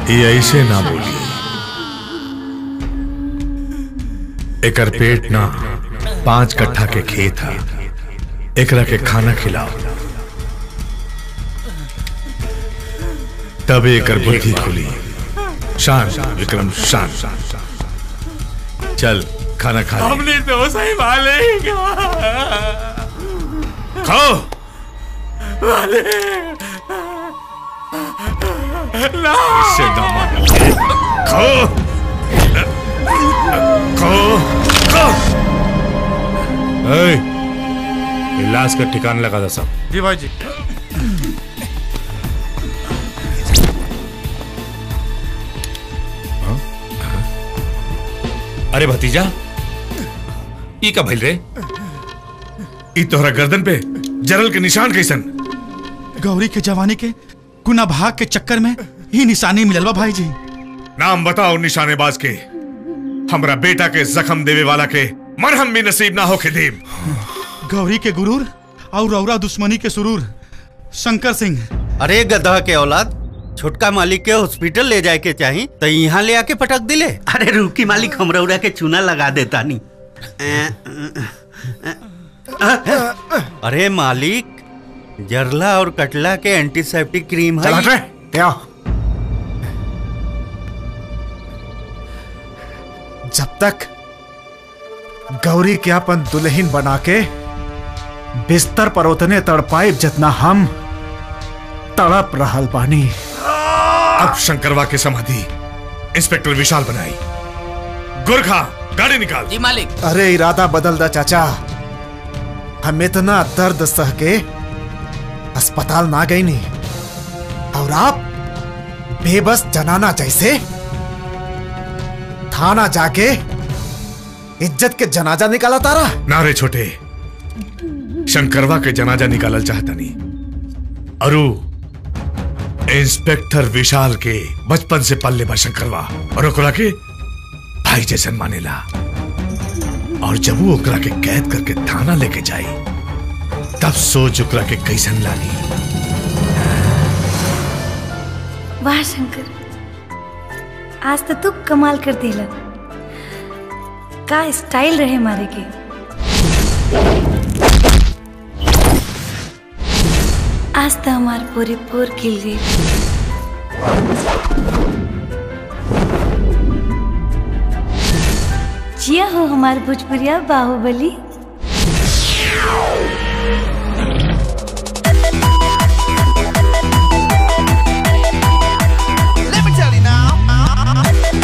ये ऐसे ना बोली एकर पेट ना पांच कट्ठा के खेत है एकरा के खाना खिलाओ तब एकर बुद्धि खुली शांत विक्रम शांत चल खाना खा ले। हमने तो सही मालिक खाओ मालिक ना इससे दामाद खाओ खाओ खाओ ए, ये लाश का ठिकाना लगा था सब जी भाई जी अरे भतीजा ई का भइल रे ई तोहरा गर्दन पे जरल के निशान कैसन गौरी के जवानी के गुना भाग के चक्कर में ही निशानी मिलल बा भाई जी नाम बताओ निशानेबाज के हमरा बेटा के जख्म देवे वाला के मरहम भी नसीब ना हो के देव गौरी के गुरूर और रौरा दुश्मनी के सुरूर शंकर सिंह अरे गधा के औलाद छोटका मालिक के हॉस्पिटल ले जाए के चाही तो यहाँ ले आके पटक दिले अरे रुकी मालिक हम रौरा के चूना लगा देता नी अरे मालिक जरला और कटला के एंटीसेप्टिक क्रीम है चल हट रे, क्या जब तक गौरी के अपन दुल्हन बना के बिस्तर पर उतने तड़पाइब जितना हम तड़प रहल बानी अब शंकरवा के समाधि इंस्पेक्टर विशाल बनाई गुरखा गाड़ी निकाल जी मालिक अरे इरादा बदल दा चाचा हम इतना दर्द सह के अस्पताल ना गई नहीं और आप बेबस जनाना जैसे थाना जाके इज्जत के जनाजा निकाला तारा नारे छोटे शंकरवा के जनाजा निकालल चाहता नहीं अरु इंस्पेक्टर विशाल के बचपन से पल्ले बा शंकरवा और ओकरा के भाई जैसन मानेला और जब वो ओकरा के कैद करके थाना लेके जाई तब सोच ओकरा के कैसन लागी वाह शंकर आज तो तू कमाल कर दिला का स्टाइल रहे मारे के आज तो हमार पूरी पोर खिल गई जिया हो हमार भोजपुरिया बाहुबली Let me tell you now.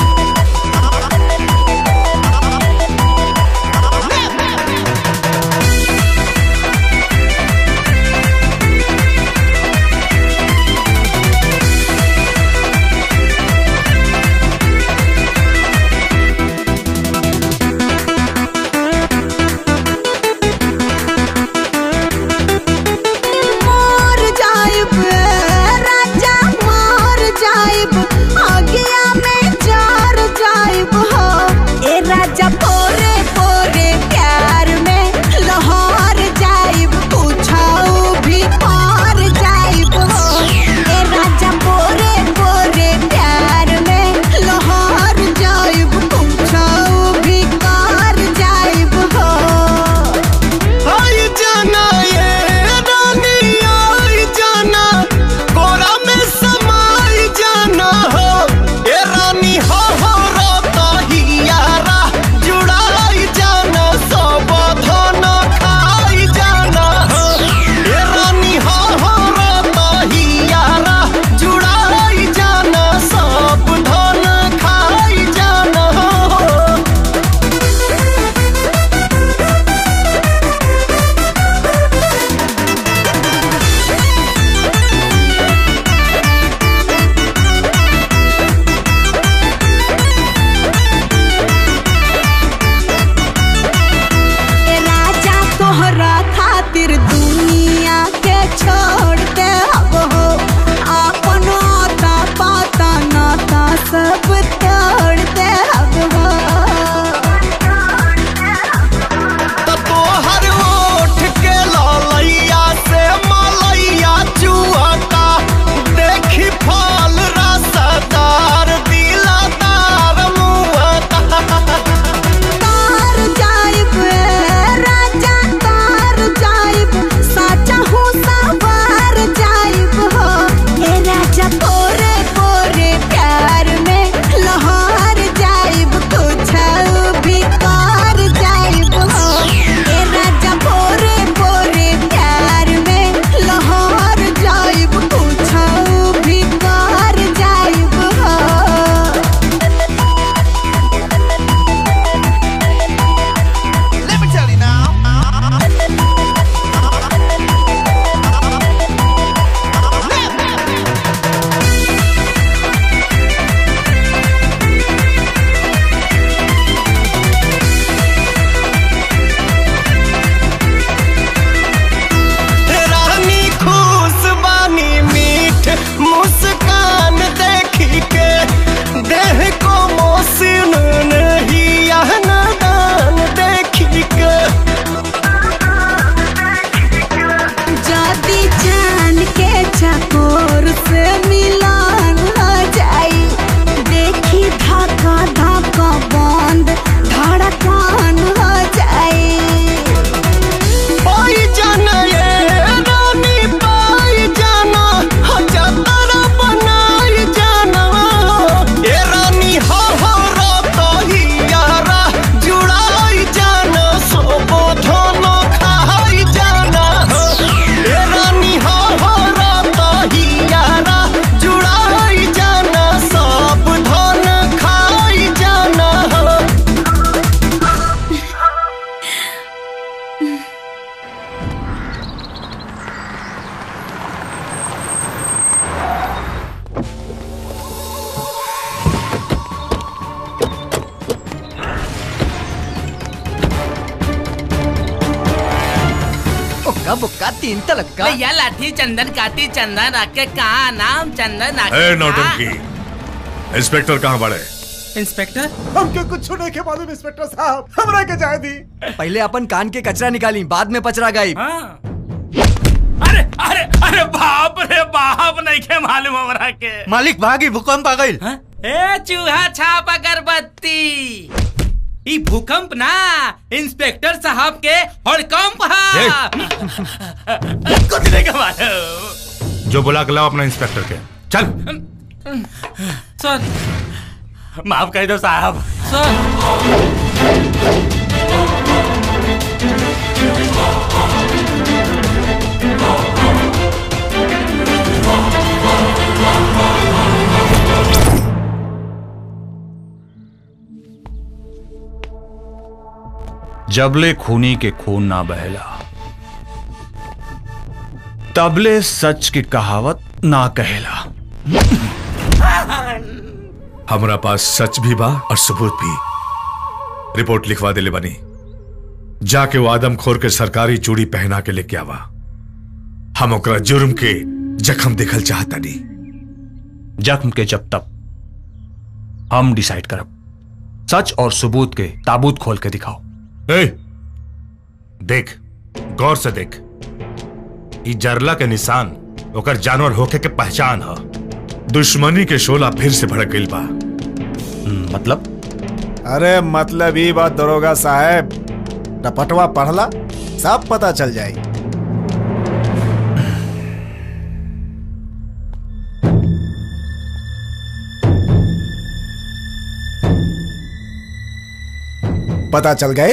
तीन तलक का भैया लाठी चंदन काटी चंदन रखे कहा नाम चंदन ए नौटंकी इंस्पेक्टर कहाँ बड़े इंस्पेक्टर हमके कुछ नहीं के मालूम इंस्पेक्टर साहब हमरा के जाए दी पहले अपन कान के कचरा निकाली बाद में पचरा गई अरे अरे अरे बाप रे बाप नहीं के मालूम हमरा के मालिक भागी भूकंप आ गई ए चूहा छाप अगरबत्ती ई भूकंप ना इंस्पेक्टर साहब के हड़कंप है कुछ नहीं के मालूम जो बुला के लाओ अपना इंस्पेक्टर के चल सर माफ कर दो साहब सर जबले खूनी के खून ना बहला तबले सच की कहावत ना कहेला हमरा पास सच भी बा और सबूत भी रिपोर्ट लिखवा दिले बनी जाके वो आदमखोर के सरकारी चूड़ी पहना के लेके आवा हम ओकरा जुर्म के जख्म देखल चाहता नहीं जख्म के जब तक हम डिसाइड करब सच और सबूत के ताबूत खोल के दिखाओ ए, देख गौर से देख ई जरला के निशान ओकर जानवर होके के पहचान ह दुश्मनी के शोला फिर से भड़क गई बा मतलब अरे मतलब ही बात दरोगा साहब रपटवा पढ़ला सब पता चल जाए पता चल गए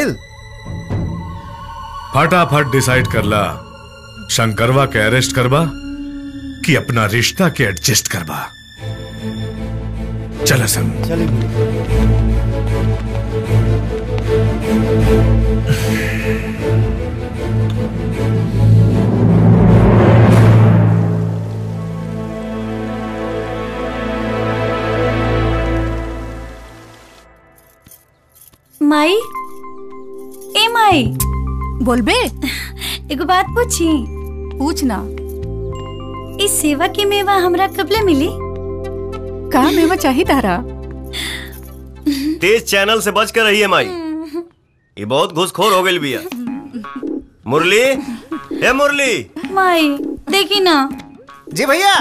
फटाफट डिसाइड करला शंकरवा के अरेस्ट करबा कि अपना रिश्ता के एडजस्ट करबा चला संग माई ए माई बोलबे एगो बात पूछी पूछना इस सेवा की मेवा हमरा कबले मिली का मेवा चाहिए तारा तेज चैनल से बच कर रहिए माई ये बहुत घुसखोर हो गई बिया मुरली ए मुरली माई देखी ना जी भैया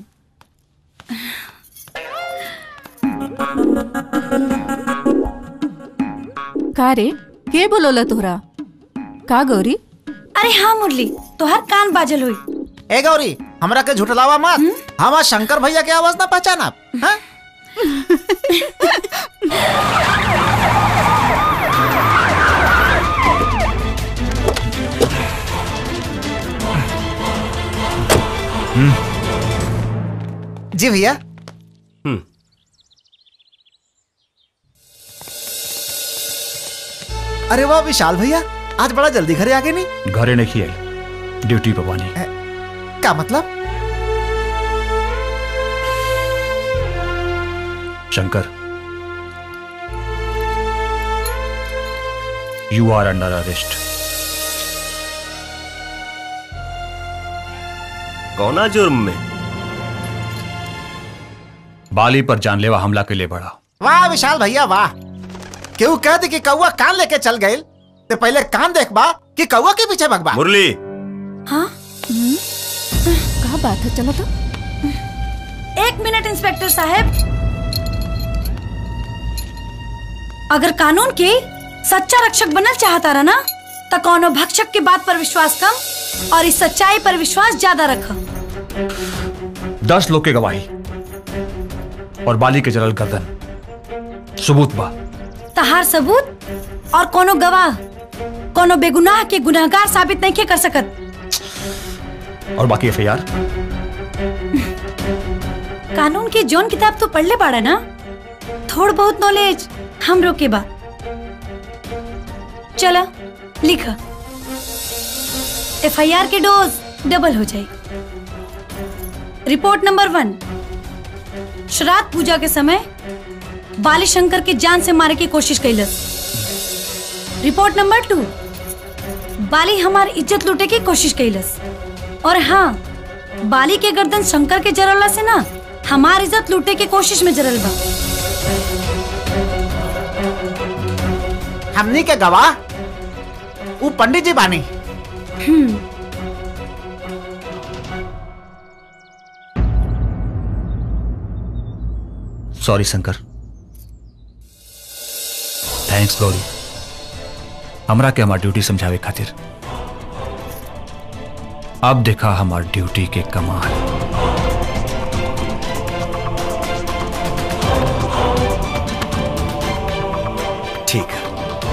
का रे के बोलोला तोहरा का गौरी अरे हाँ मुरली तोहर कान बाजल हुई ए गौरी हमरा के झुठलावा मत हम शंकर भैया के आवाज ना पहचाना हाँ? जी भैया अरे वाह विशाल भैया आज बड़ा जल्दी घरे आ गए नहीं घरे नहीं आई ड्यूटी पे बानी क्या मतलब Shankar you are under arrest कौना जुर्म में बाली पर जानलेवा हमला के लिए बढ़ा वाह विशाल भैया वाह केहू कह दे कि कौआ कान लेके चल गए तो पहले कान देखबा कि कौआ के पीछे भगबा मुरली हाँ का बात है चलो तो एक मिनट इंस्पेक्टर साहब अगर कानून के सच्चा रक्षक बनल चाहता रहा ना तो कौनो भक्षक की बात पर विश्वास कम और इस सच्चाई पर विश्वास ज्यादा रख दस लोग के गवाही और बाली के जलल गर्दन सबूत बा तहार सबूत और कोनो गवाह कोनो बेगुनाह के गुनाहगार साबित नहीं कर सकत और बाकी एफ कानून की जोन किताब तो पढ़ ले बाड़ा ना थोड़ बहुत नॉलेज हम रोके बा चला लिख एफ आई आर के डोज डबल हो जाए रिपोर्ट नंबर वन श्राद्ध पूजा के समय बाली शंकर के जान से मारे की कोशिश कैलस रिपोर्ट नंबर टू बाली हमार इज्जत लूटे की कोशिश कैलस और हाँ बाली के गर्दन शंकर के जरला से ना हमार इज्जत लूटे के कोशिश में जरल बा हमनी के गवाह वो पंडित जी बानी hmm sorry Shankar thanks Gauri हमरा के हमार ड्यूटी समझावे खातिर अब देखा हमार ड्यूटी के कमाल ठीक है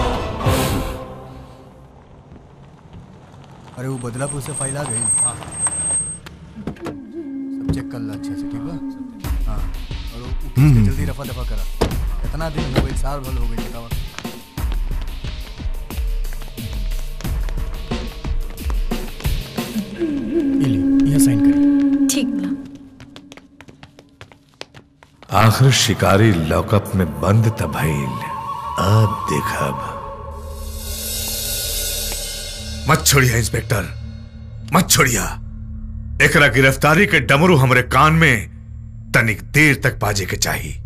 अरे वो बदलापुर से फाइल आ गई हाँ सब चेक कर ला अच्छे से ठीक बा हाँ और वो केस के जल्दी रफा दफा करा कितना दिन हो गई साल भर हो गई बतावा ये ली यहाँ साइन करी ठीक बा आखिर शिकारी लॉकअप में बंद तभाइल अब देखब मत छोड़िया इंस्पेक्टर मत छोड़िया एकरा गिरफ्तारी के डमरू हमरे कान में तनिक देर तक बाजे के चाहिए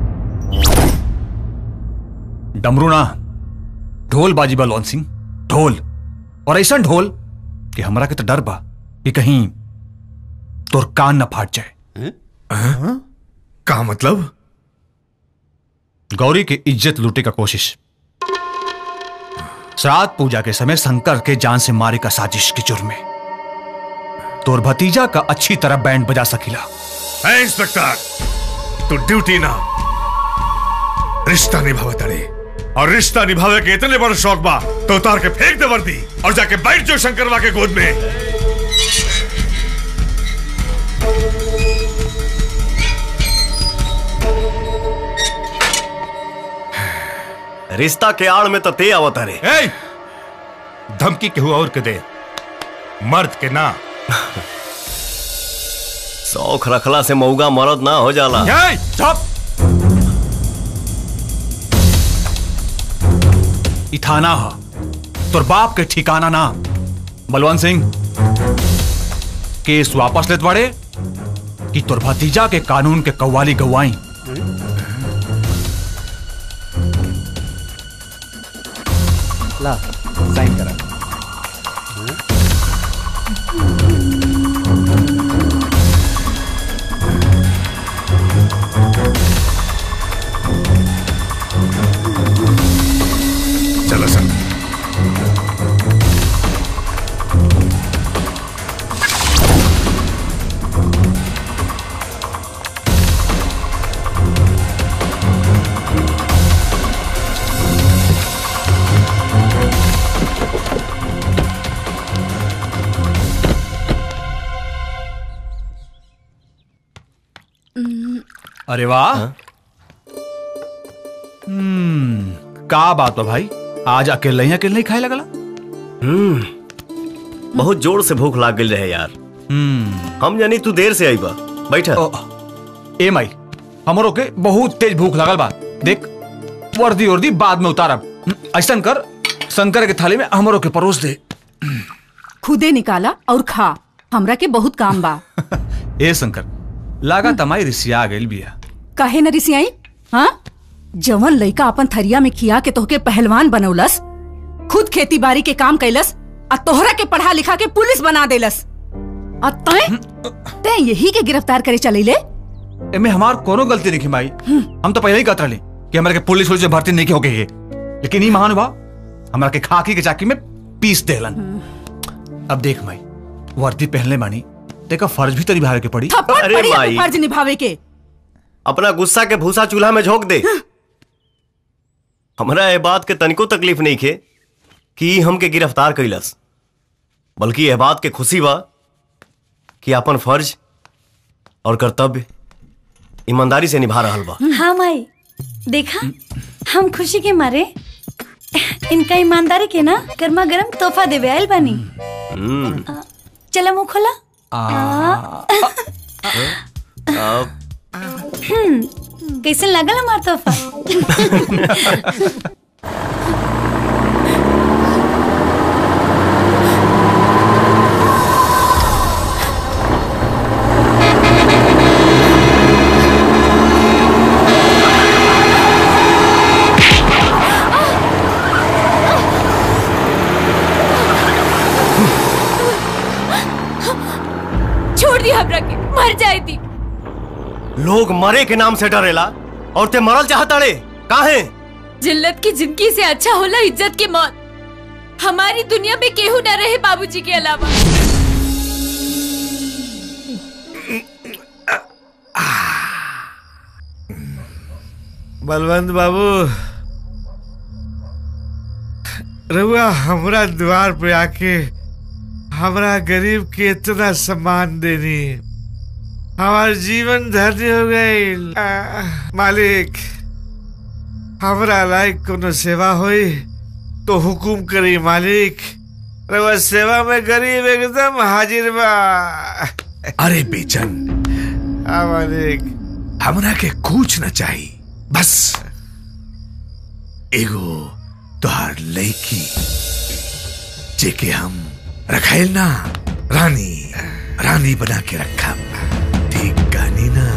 डमरू ना ढोल बाजी बा लॉन सिंह ढोल और ऐसा ढोल कि हमरा के तो डर बा कि कहीं तोर कान न फाट जाए का मतलब गौरी की इज्जत लूटे का कोशिश श्राद्ध पूजा के समय शंकर के जान से मारे का साजिश के जुर्म में तोर भतीजा का अच्छी तरह बैंड बजा सकीला है इंस्पेक्टर तू ड्यूटी ना रिश्ता निभावे तड़े और रिश्ता निभावे के इतने बड़ा शौक बा तो उतार के फेंक दे वर्दी और जाके बैठ जाओ शंकरवा के गोद में रिश्ता के आड़ में तो ते आवत रे ए! धमकी केहू और के दे मर्द के ना शौक रखला से मऊगा मरद ना हो जाला ए, चुप ई थाना हा तोर बाप के ठिकाना ना बलवंत सिंह केस वापस लेत बाड़े कि तोर भतीजा के कानून के कव्वाली गवाई ला साइन करा चलो सर अरे वाह हम्म का बात बा भाई आज अकेले ही अकेले ही खाए लगला हम्म बहुत जोर से भूख लाग गई रहे यार हम्म हम जानी तू देर से आई बा बैठा ए माई हमरो के बहुत तेज भूख लगल बा देख वर्दी वर्दी बाद में उतारब हम्म, ऐसन कर शंकर के थाली में हमरो के परोस दे खुदे निकाला और खा हमरा के बहुत काम बा ए शंकर लागा तमाई रिसिया गइल बिया काहे न रिसियाई हाँ जवन लइका अपन थरिया में खिया के तोहके पहलवान बनौलस खुद खेती बाड़ी के काम कैलस आ तोहरा के पढ़ा लिखा के पुलिस बना देलस आ तैं तैं यही के गिरफ्तार करे चले ले एमे हमार कोनो गलती नहीं माई हम तो पहले ही कहत रहले कि हमरा के पुलिस पुलिस में भर्ती नहीं हो गई है लेकिन ई महानुभाव हमरा के खाकी के चाकी में पीस देलन अब देख माई वर्दी पहनले मानी तेका फर्ज भी तो निभावे के पड़ी थप्पड़ अरे पड़ी माई। अपन फर्ज निभावे के अपना गुस्सा के भूसा चूल्हा में झोंक दे हमरा ये बात के तनिको तकलीफ नहीं खे कि ई हमके गिरफ्तार कैलस बल्कि यह बात के खुशी बा कि अपन फर्ज और कर्तव्य ईमानदारी से निभा रहल बा हाँ माई देखा हम खुशी के मारे इनका ईमानदारी के ना गर्मा गर्म तोहफा देवे आयल बानी हम्म, चला मुंह खोला अब हम्म, कैसन लगल हमार तोहफा लोग मरे के नाम से डरेला और ते मरल चाहताड़े काहे जिल्लत की जिंदगी से अच्छा होला इज्जत की मौत हमारी दुनिया में केहू न रहे बाबूजी के अलावा बलवंत बाबू रहुआ हमरा द्वार पे आके हमरा गरीब के इतना सम्मान देनी हमार जीवन धन्य हो गई मालिक हमरा लायक कोनो सेवा होई तो हुकुम करी मालिक रहुआ सेवा में गरीब एकदम हाजिर बा अरे बेचन हाँ मालिक हमरा के कुछ न चाहिए बस एगो तोहार लड़की जेके हम रखाइल ना रानी रानी बना के रखा ठीक कहानी ना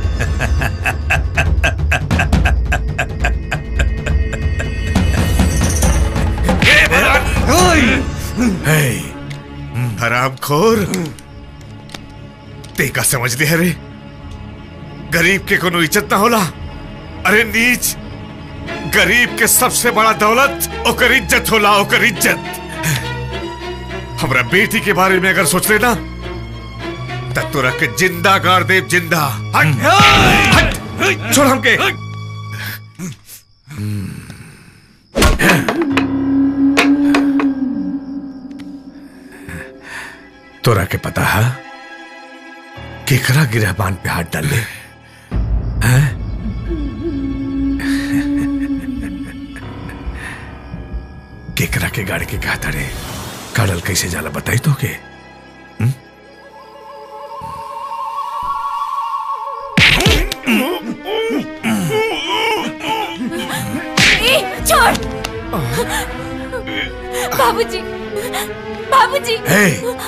हे, हराम खोर ते का समझ ले रे गरीब के कोनो इज्जत ना होला अरे नीच गरीब के सबसे बड़ा दौलत ओकर इज्जत होला ओकर इज्जत हमरा बेटी के बारे में अगर सोच लेना तब तोरा के जिंदा गाड़ देव जिंदा हट, हट, छोड़ हमके तोरा के पता है केकरा गिरहबान पे हाथ डाल ले हैं? केकरा के गाड़ी के कहा तारे काडल कैसे जाला बताई तो के ए, छोड़ बाबूजी बाबूजी हे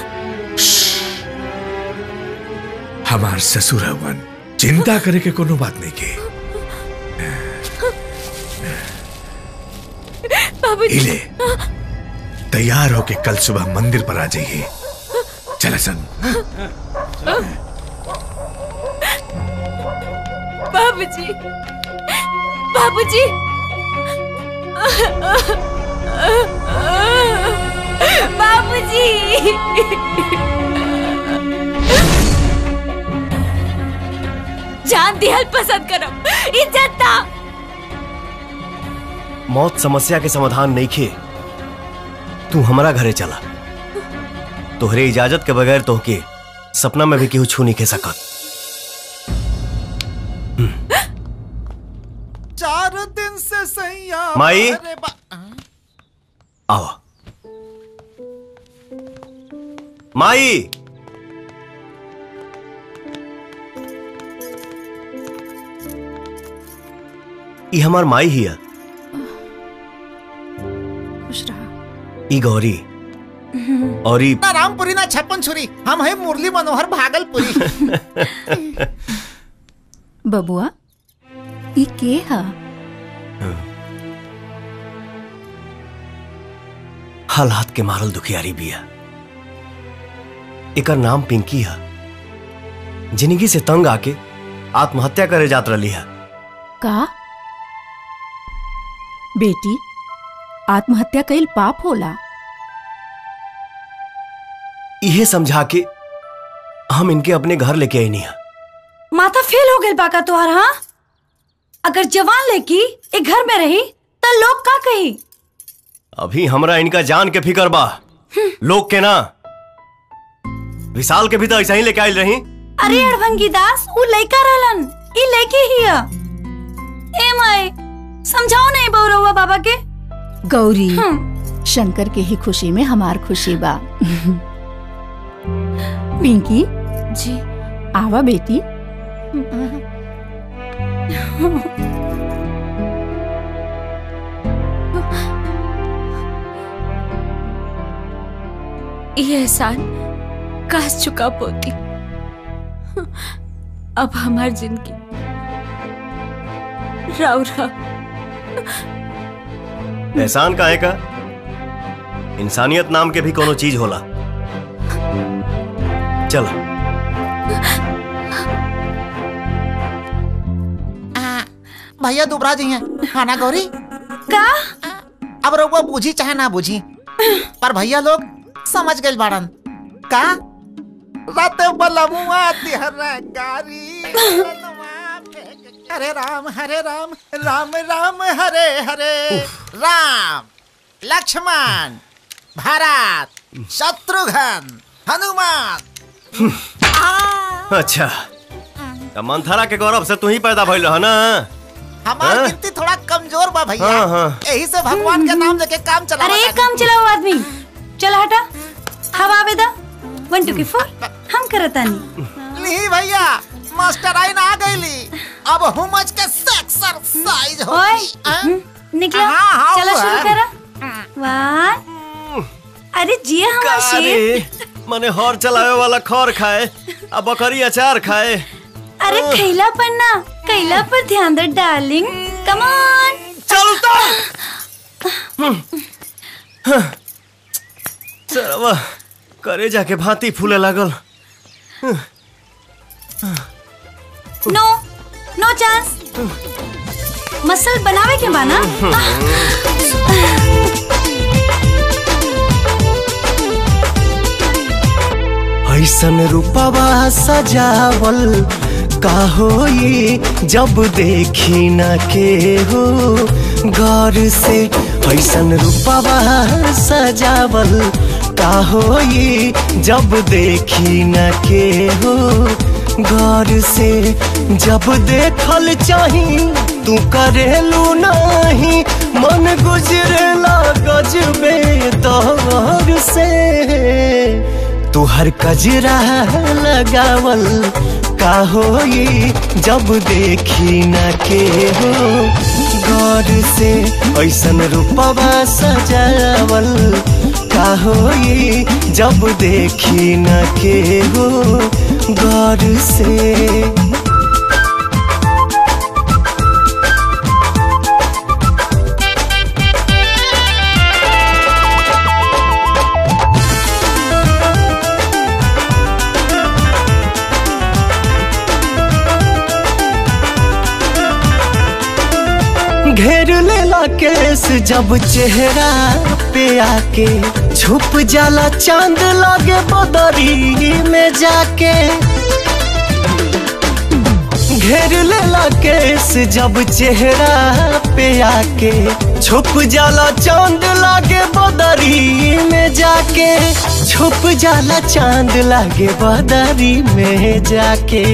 हमार ससुर हवन चिंता करे के कोनो बात नहीं के बाबूजी इले तैयार होके कल सुबह मंदिर पर आ जाइए चल सन बाबूजी बाबूजी बाबूजी जान दिहल पसंद करो इज्जत ना मौत समस्या के समाधान नहीं खे तू हमारा घरे चला तोहरे इजाजत के बगैर तोहके सपना में भी केहू छू नहीं के सकत चार दिन से सैया माई? अरे बा- आओ माई ई हमार माई ही है खुश रहा ई गौरी और ई ना रामपुरी ना छप्पन छुरी हम है मुरली मनोहर भागलपुरी बबुआ ई के हा हालात के मारल दुखियारी बिया एकर नाम पिंकी है जिंदगी से तंग आके आत्महत्या करे जात रही है का बेटी आत्महत्या कईल पाप होला इहे समझा के हम इनके अपने घर लेके आई नहीं है माथा फेल हो गई बाका तुहार हाँ अगर जवान लड़की एक घर में रही तो लोग का कही अभी हमरा इनका जान के फिकर बा लोग के ना विशाल के भी तो ऐसा ही लेके आयल रही अरे अड़भंगी दास वो लड़का रहलन ई लड़की ही है ए माए समझाओ नहीं बौरवा बाबा के गौरी शंकर के ही खुशी में हमार खुशी बा पिंकी जी आवा बेटी ये एहसान काश चुका पोती अब हमार जिंदगी राव रहा एहसान काहे का इंसानियत नाम के भी कोनो चीज होला चल भैया दुबरा जी हैं हाँ ना गौरी का अब रउआ बूझी चाहे ना बूझी पर भैया लोग समझ गए बाड़न का रात बलमुआ तिहर गारी हरे राम हरे राम राम राम हरे हरे राम लक्ष्मण भरत शत्रुघ्न हनुमान अच्छा त मंथरा के गौरव से तू ही पैदा भइल रह ना हमार हाँ? गिनती थोड़ा कमजोर बा भैया हाँ, हाँ। यही से भगवान के नाम लेके काम चला अरे एक काम चलाओ आदमी चल हटा हवा आवेदा वन टू की फोर हम करतानी ली भैया मास्टर आइन आ गईली अब हुमज के एक्सरसाइज ओए होगी हम्म, निकलो हाँ, हाँ, चलो वो शुरू है। करो वन अरे जिया हमारा शेर अरे मने हर चलावे वाला खर खाए आ बकरी अचार खाए अरे खैला पर ना कैला पर ध्यान दे डार्लिंग कम ऑन चलता चलवा करे जाके भांति फूले लागल नो नो चांस मसल बनावे के बाना ऐसन रूपवा सजावल का होई जब देखी न के हो गौर से ऐसन रूपवा सजावल का होई जब देखी न के हो गौर से जब देखल चाही तू करेलू नहीं मन गुजरेला गजबे दौर से तुहर कजरा लगावल का होई जब देखी न के हो गौर से ऐसन रूपवा सजावल का होई जब देखी न के हो गौर से घेर लेला केस जब चेहरा पे आके छुप जाला चांद लागे बदरी में जाके घेर लेला केस जब चेहरा पे आके छुप जाला चांद लागे बदरी में जाके छुप जाला चांद लागे बदरी में जाके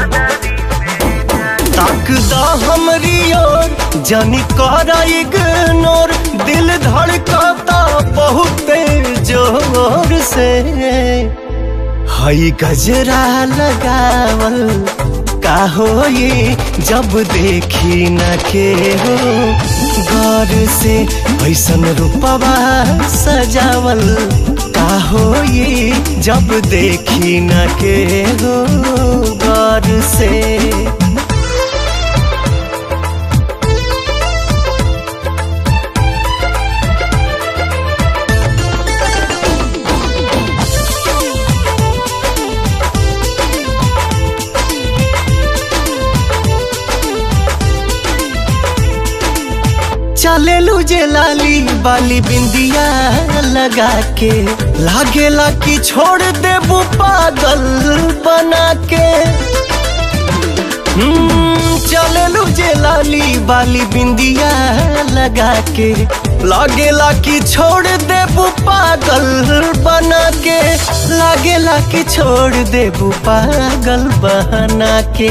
ताकदा हमरी ओर जानी करा इग्नोर दिल धड़काता बहुत जोर से हई गजरा लगावल का होई जब देखी न के हो गौर से ऐसन रूपवा सजावल का होई जब देखी न के हो गौर से चले लूजे लाली बाली बिंदिया लगा के लागेला कि छोड़ देबू पागल बना के हम्म, चले लूजे लाली बाली बिंदिया लगा के लागेला कि छोड़ देबू पागल बना के लागेला कि छोड़ देबू पागल बना के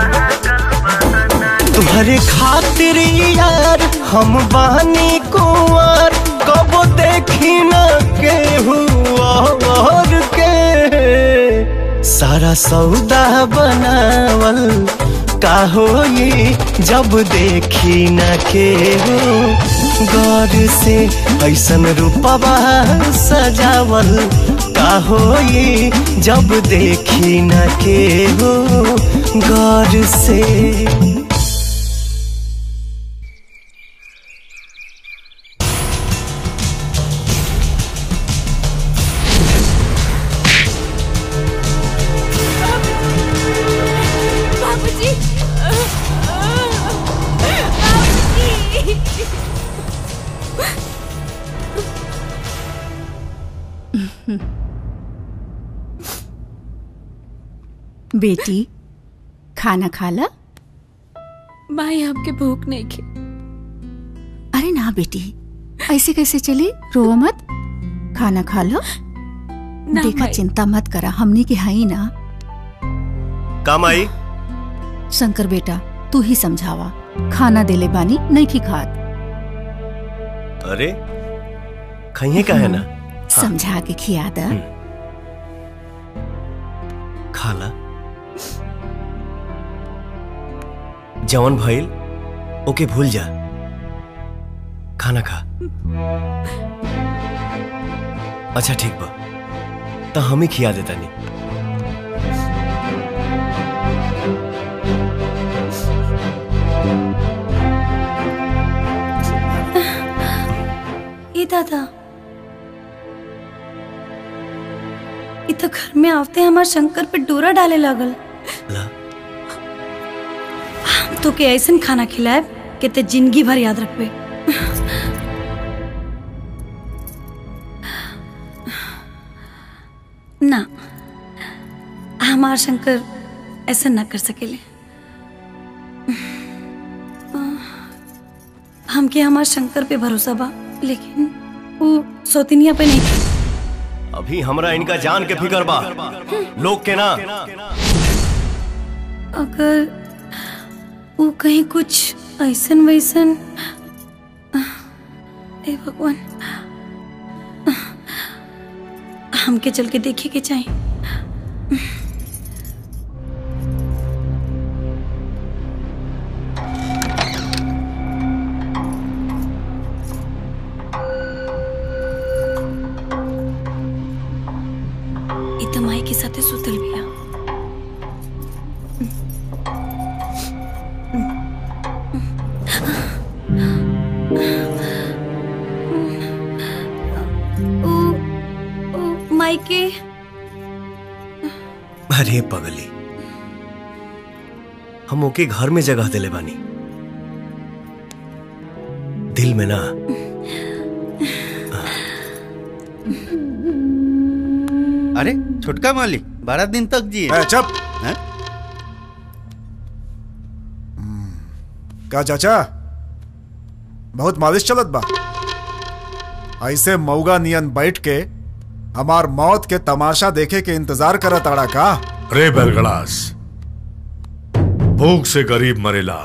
तुम्हारे खातिर यार हम बानी कुंवर कब देखी न के और के सारा सौदा बनावल का होई जब देखी न के हो गौर से ऐसन रूपवा सजावल का होई जब देखी न के हो गौर से बाबूजी बेटी खाना खा ला माई हमके भूख नहीं खे अरे ना बेटी ऐसे कैसे चली रोवा मत खाना खा लो ना देखा माई। चिंता मत करा हमनी के हाई ना काम आई शंकर बेटा तू ही समझावा खाना देले बानी नहीं की खात अरे खाइए का है ना समझा के खिया दा खाला जवन भइल ओके भूल जा खाना खा अच्छा ठीक बा तो हम ही खिया देता नहीं ये दादा ये तो घर में आवते हमार शंकर पे डोरा डाले लागल ला। हम तो के ऐसन खाना खिलाए कि ते जिंदगी भर याद रखबे ना हमार शंकर ऐसा ना कर सकेले हमके हमार शंकर पे भरोसा बा लेकिन वो सौतिनिया पे नहीं अभी हमरा इनका जान के फिकर बा लोग के ना अगर वो कहीं कुछ ऐसन वैसन ए भगवान हमके चल के देखे के चाहिए ई त माई के साथे सुतल बिया ओ ओ माई के अरे पगली हम ओके घर में जगह दिले बानी दिल में ना अरे छोटका मालिक बारह दिन तक जिए ए, चुप हैं? का चाचा बहुत मालिश चलत बा ऐसे मऊगा नियन बैठ के हमार मौत के तमाशा देखे के इंतजार करत आड़ा का रे बेलगड़ास भूख से गरीब मरेला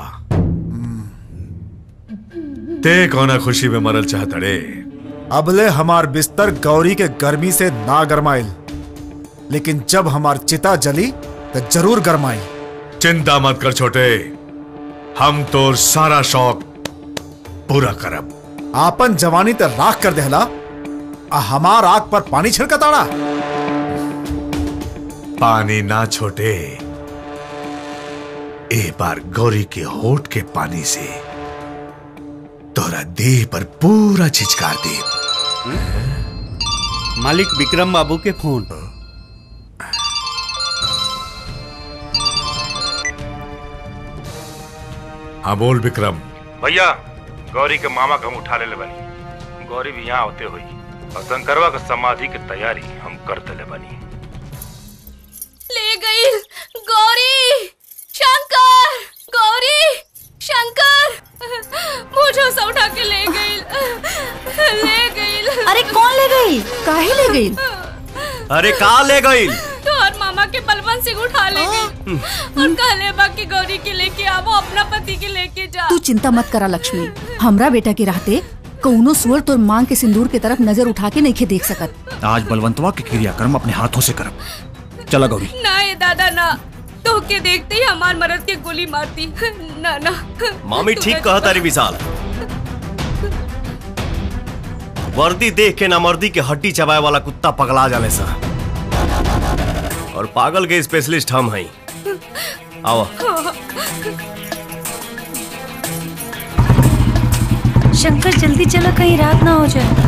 ते कौना खुशी में मरल चाहत रे अबले हमार बिस्तर गौरी के गर्मी से ना गरमाइल लेकिन जब हमार चिता जली तो जरूर गरमाई चिंता मत कर छोटे हम तो सारा शौक पूरा करब आपन जवानी ते राख कर देहला आ हमार आग पर पानी छिड़कताड़ा पानी ना छोटे ए बार गौरी के होठ के पानी से तोरा देह पर पूरा छिचकार दे मालिक विक्रम बाबू के फोन हाँ बोल विक्रम भैया गौरी के मामा के हम उठा ले बनी गौरी भी यहाँ होते हुई और शंकरवा के समाधि की तैयारी हम कर दिले बनी ले गई गौरी शंकर गौरी शंकर मुझे से उठा के ले गई ले गई अरे कौन ले गई काहे ले गई अरे का ले गई तो और मामा के बलवंत सिंह उठा ले गई और कहले बा कि गौरी के लेके आवो अपना पति के लेके जा तू चिंता मत करा लक्ष्मी हमरा बेटा के रहते कौनो सुअर तोर मांग के सिंदूर के तरफ नजर उठा के नहीं देख सकत आज बलवंतवा के क्रियाक्रम अपने हाथों से करब चला गौरी ना ये दादा ना तो के देखते ही हमार मरद के गोली मारती ना ना मामी ठीक कहा तारी विशाल वर्दी देख के नामर्दी के हड्डी चबाए वाला कुत्ता पगला जाने सा और पागल के स्पेशलिस्ट हम हैं आओ शंकर जल्दी चलो कहीं रात ना हो जाए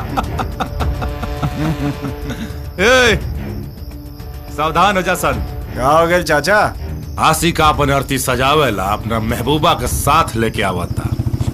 ए, सावधान हो जा सन का हो गए चाचा आसी का अपन अर्थी सजावेला अपना महबूबा के साथ लेके आवता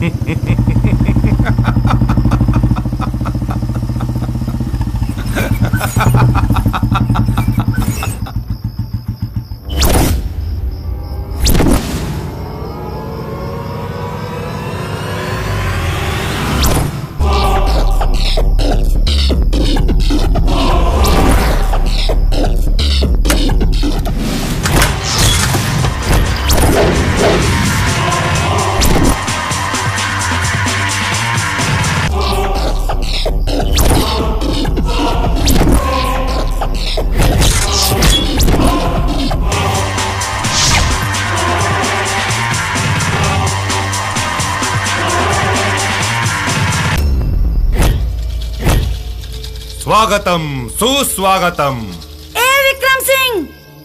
स्वागतम सुस्वागतम ए विक्रम सिंह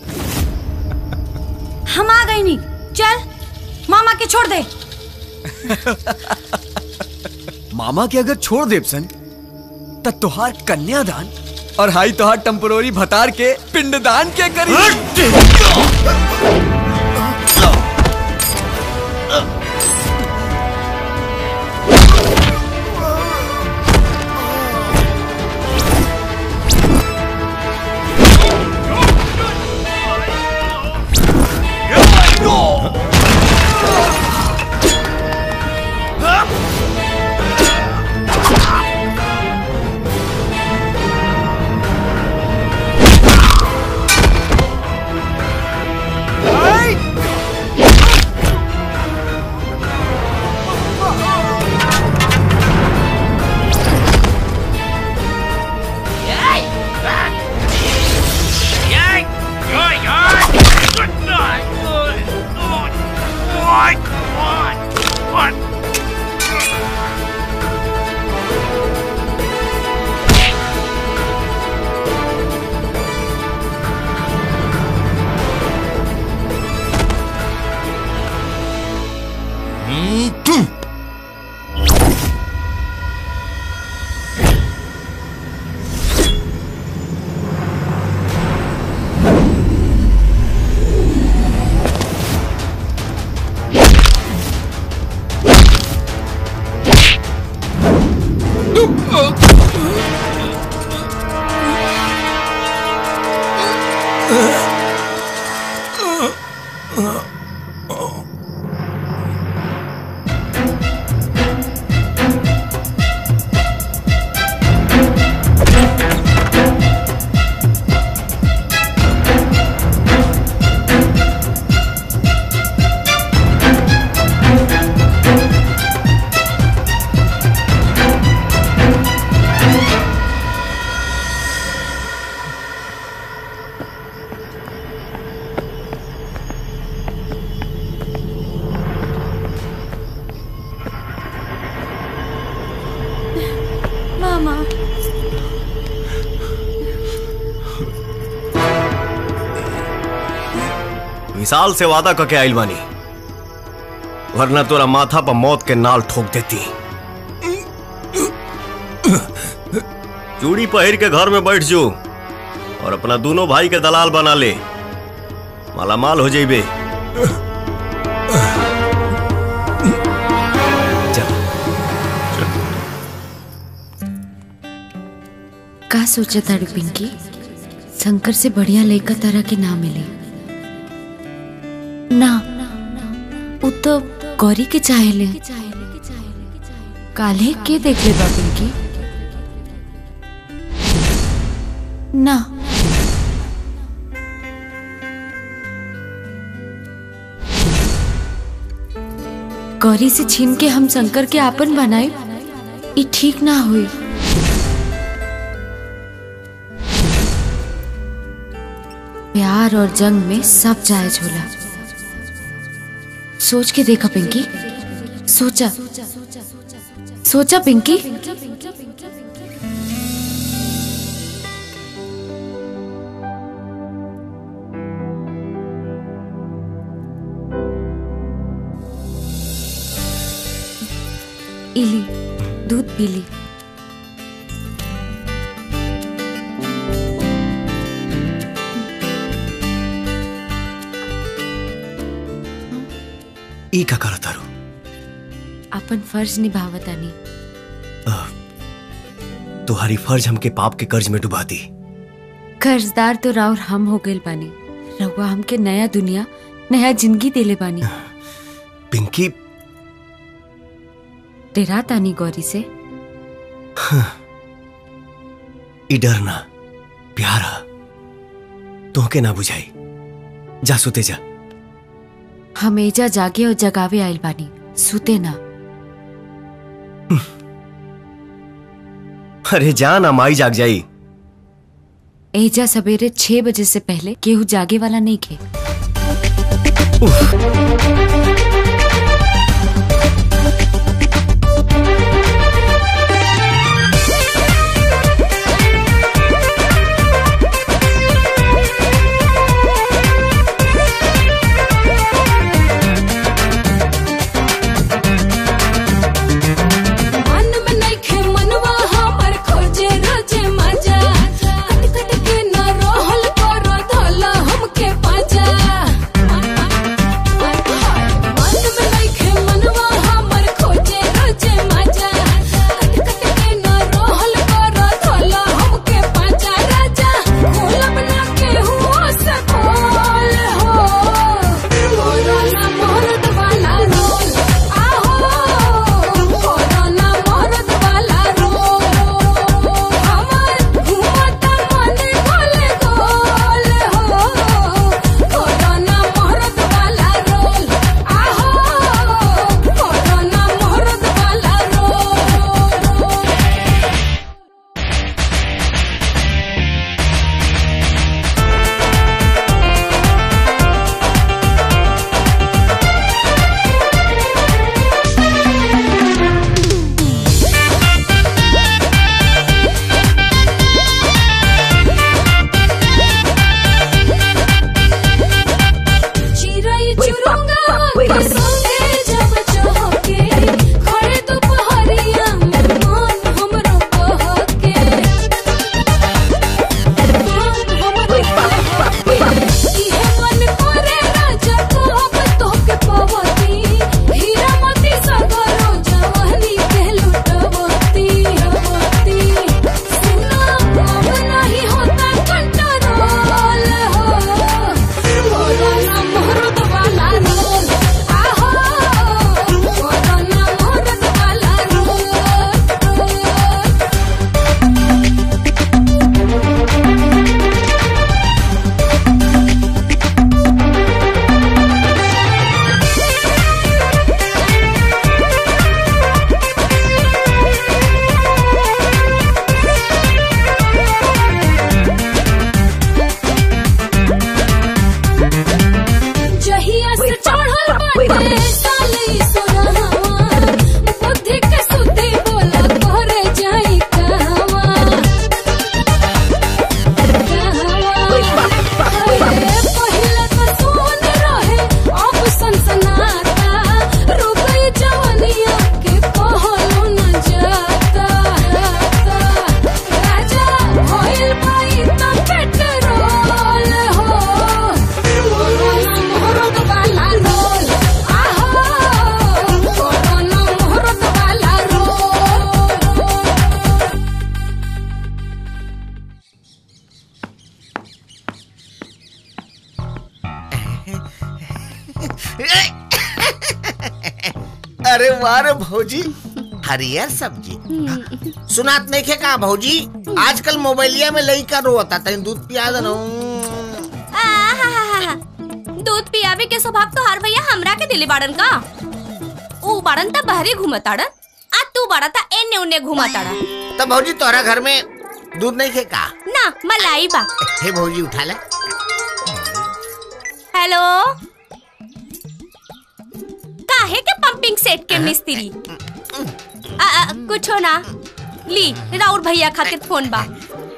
हम आ गई नी चल मामा के छोड़ दे मामा के अगर छोड़ देव सन त तोहार कन्यादान और हाई तोहार टेम्पोररी भतार के पिंडदान के करी मामा विशाल से वादा करके आइल बानी वरना तोरा माथा पर मौत के नाल ठोक देती चूड़ी पहिर के घर में बैठ जो और अपना दोनों भाई के दलाल बना ले मालामाल हो जाइबे का सोचा ताड़ी पिंकी शंकर से बढ़िया लड़का तारा के ना मिले ना वो तो गौरी के चाहे ले काले के देख ले बा पिंकी ना गौरी से छीन के हम शंकर के आपन बनाए ये ठीक ना हुई प्यार और जंग में सब जायज होला सोच के देखा पिंकी सोचा सोचा पिंकी इली दूध पी ली ई का करत तारू अपन फर्ज निभावतानी तुम्हारी फर्ज हमके पाप के कर्ज में डुबा दी कर्जदार तो राउर हम हो गइल बानी रउआ हमके नया दुनिया नया जिंदगी देले बानी पिंकी डेरा तानी गौरी से ई डरना प्यार है तोहके ना बुझाई जा सुते जा हम एजा जागे और जगावे आइल बानी सुते ना अरे जा ना माई जाग जाई एजा सवेरे छह बजे से पहले केहू जागे वाला नहीं खे मन में नइखे मनवा हमर खोजे रोजे मजा कट कट के न रहल करो धला हमके पाजा मन में नइखे मनवा हमर खोजे रोजे मजा कट कट के न रहल करो धला हमके पाजा राजा खोलब ना केहू से खोल हो कोरोना मोहरत वाला रोल आहो कोरोना मोहरत वाला रोल हमर घूमत मन गोल गोल हो कोरोना मोहरत वाला रोल आहो कोरोना मोहरत वाला रोल चिरई चुरुंगा के संगे जब चहके खड़े दोपहरिया में मन हमरो बहके मन हमरो बहके इहे मन करे राजा कब तोके पवती हीरा मोती सगरो जवानी के लुटवती हवती सुना अब नहीं होता कंट्रोल हो कोरोना मोहरत वाला रोल आहो कोरोना मोहरत वाला रोल जहिया से चढ़ल बाटे साली सोरहवा बुद्धि के सुद्धि बोला करे जाई कहवा कहवा पहिला तो सोन रहे अब सनसनाता रुपई जवनिया के कहलो न जाता राजा होइल बाई तो पेट्रोल हो कोरोना मोहरत वाला रोल आहो कोरोना मोहरत वाला रोल अरे वाह रे भौजी हरियर सब्जी सुनात नहीं खे का भौजी आजकल मोबाइलिया में लइका रोता तनी दूध पिया दे आहाहाहा। दूध पियावे के स्वभाव तो हर भैया हमरा के दिले बाड़न का ऊ बाड़न त बहरे घूमताड़न आ तू बाड़ा ता एने उने घूमताड़ा तो भौजी तोरा घर में दूध नहीं खे का ना मलाई बा हे भौजी उठा ले हेलो काहे के पंपिंग सेट के मिस्त्री आ, आ, कुछो ना ली राउर भैया खातिर फोन बा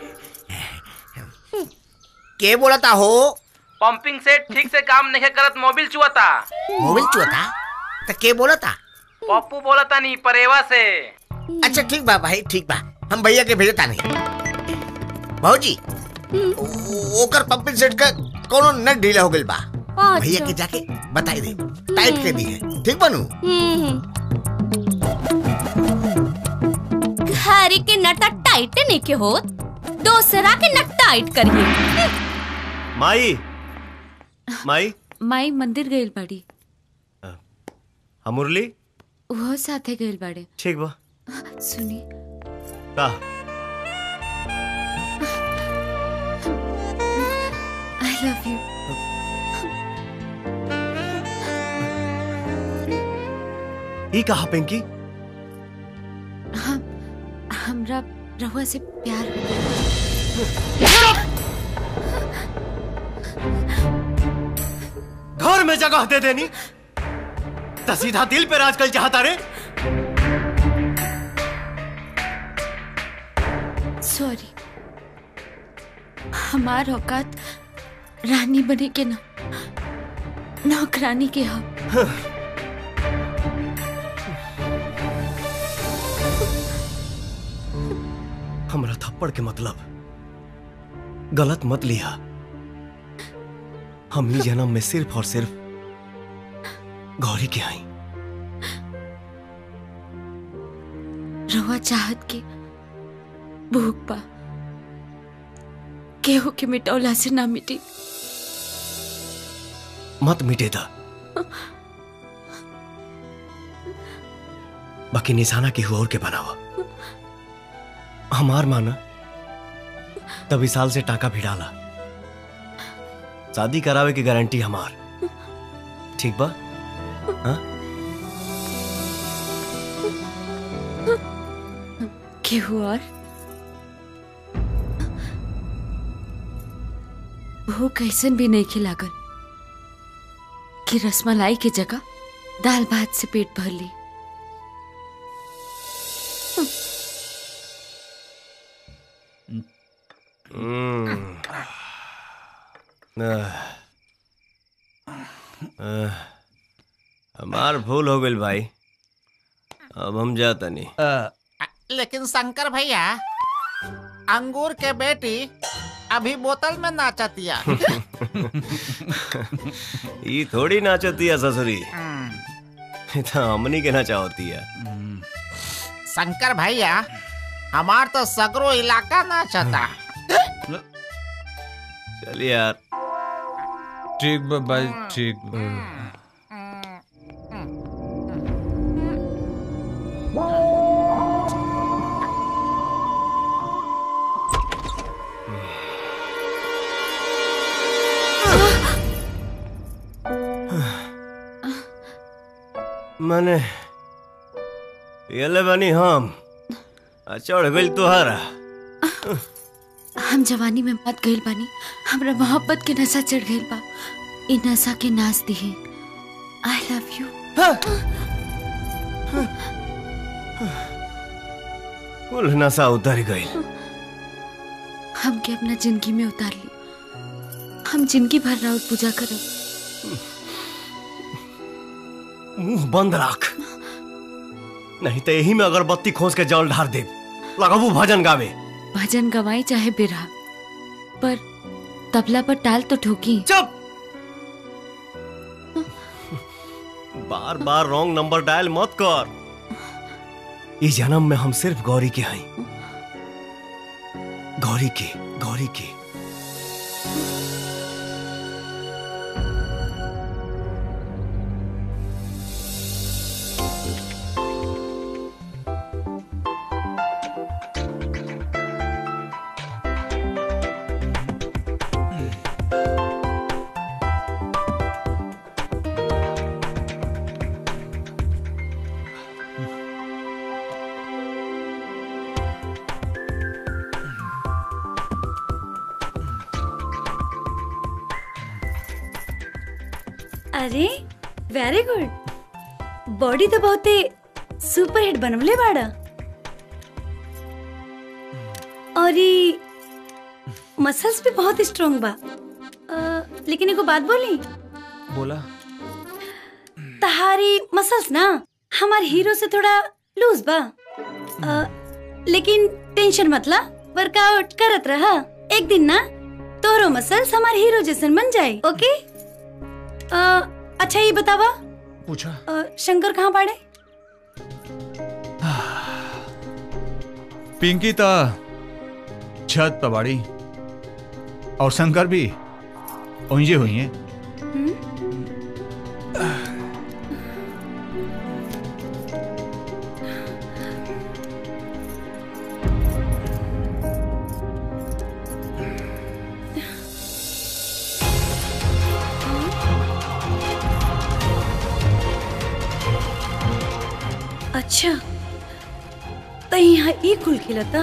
के बोला था हो पंपिंग सेट ठीक से काम नहीं करत मोबिल चुआता मोबाइल चुआता तो के बोला था पप्पू बोला था नहीं परेवा से अच्छा ठीक बा भाई ठीक बा हम भैया के भेजता नहीं भौजी ओ- ओकर पंपिंग सेट का कोनो नट ढीला हो गइल बा अच्छा। भैया के जाके बताई दे टाइट कर दी है ठीक बनू हम्म। घरे के नटा टाइट नहीं के होत दूसरा के नट टाइट करिए माई माई माई मंदिर गइल बाड़ी हम मुरली वो साथे गइल बाड़े ठीक बा सुनी का आई लव यू ई कहा पिंकी हम हमरा रहुआ से प्यार हो गया घर में जगह दे देनी तो सीधा दिल पे राज कल चाहता रे सॉरी हमार औकात रानी बने के ना नौकरानी के हम हमरा थप्पड़ के मतलब गलत मत लिया हम ही जन्म में सिर्फ और सिर्फ गौरी के आई रहुआ चाहत के भूख पा केहू के मिटौला से ना मिटी मत मिटे था बाकी निशाना केहू और के बनावा हमार माना तभी साल से टाका भी डाला शादी करावे की गारंटी हमार ठीक बा हाँ? केहू और भूख ऐसन भी नहीं खिलागल कि रसमलाई की जगह दाल भात से पेट भर ली हम्म। आह। आह। हमार भूल हो गई भाई अब हम जाता नहीं लेकिन शंकर भैया अंगूर के बेटी अभी बोतल में नाचतिया ये थोड़ी नाचती है ससुरी ये तो हमनी के नाचा होती है शंकर भैया हमार तो सगरो इलाका नाचता चल यार ठीक बा भाई ठीक बा। मैंने ये बनी हम आ चढ़ गई तुहारा हम जवानी में मत गइल बानी हमरा मोहब्बत के नशा चढ़ गइल बा इ नशा के नाच दिहे आई लव यू कुल नशा उतर गई हमके अपना जिंदगी में उतार ली हम जिंदगी भर राउत पूजा करब मुंह बंद रख नहीं तो यही में अगरबत्ती खोस के जल ढार दे लगाबू भजन गावे भजन गवाई चाहे बिरहा पर तबला पर टाल तो ठोकी चुप बार बार रॉन्ग नंबर डायल मत कर इस जन्म में हम सिर्फ गौरी के हैं गौरी के गौरी के अरे वेरी गुड बॉडी तो बहुते सुपर हिट बनवले बाड़ा और ये मसल्स भी बहुत स्ट्रांग बा अ, लेकिन एगो बात बोली बोला तहारी मसल्स ना हमार हीरो से थोड़ा लूज बा अ, लेकिन टेंशन मतला वर्कआउट करत रहा एक दिन ना तोरो मसल्स हमार हीरो जैसन बन जाए ओके आ, अच्छा ये बतावा पूछा आ, शंकर कहाँ बाड़े पिंकी ता छत पर बाड़ी और शंकर भी ओंजे हुई हैं अच्छा तो यहाँ ई कुल खिलता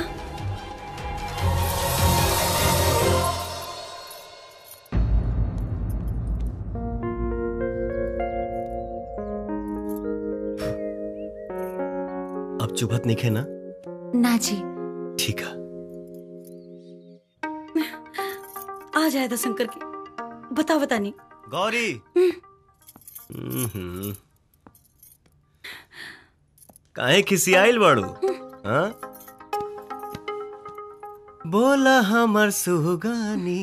अब चुभत नहीं खे ना ना जी ठीक है आ जाए तो शंकर के बता बता नहीं गौरी हम्म। काहे खिसियाइल बाड़ू हाँ बोला हमर सुगानी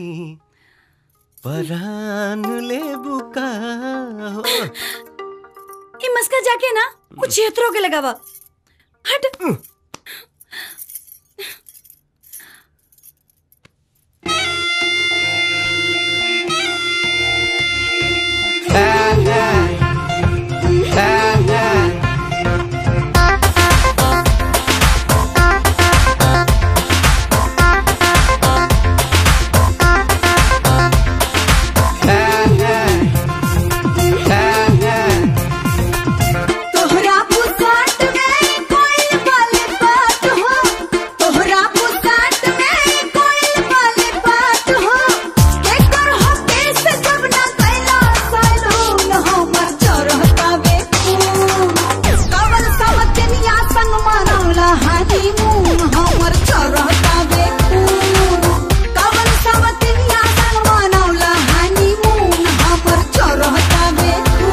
परान ले बुका हो ये मस्का जाके ना कुछ क्षेत्रों के लगावा हट तोहरा पुसाट में कोई वाले बात हो तोहरा पुसाट में कोई वाले बात हो केकर हो केस जब ना कैला सैलून हमर चरहता बे कवल समतनिया संग मनौला हनीमून हमर चरहता बे कवल समतनिया संग मनौला हनीमून हमर चरहता बे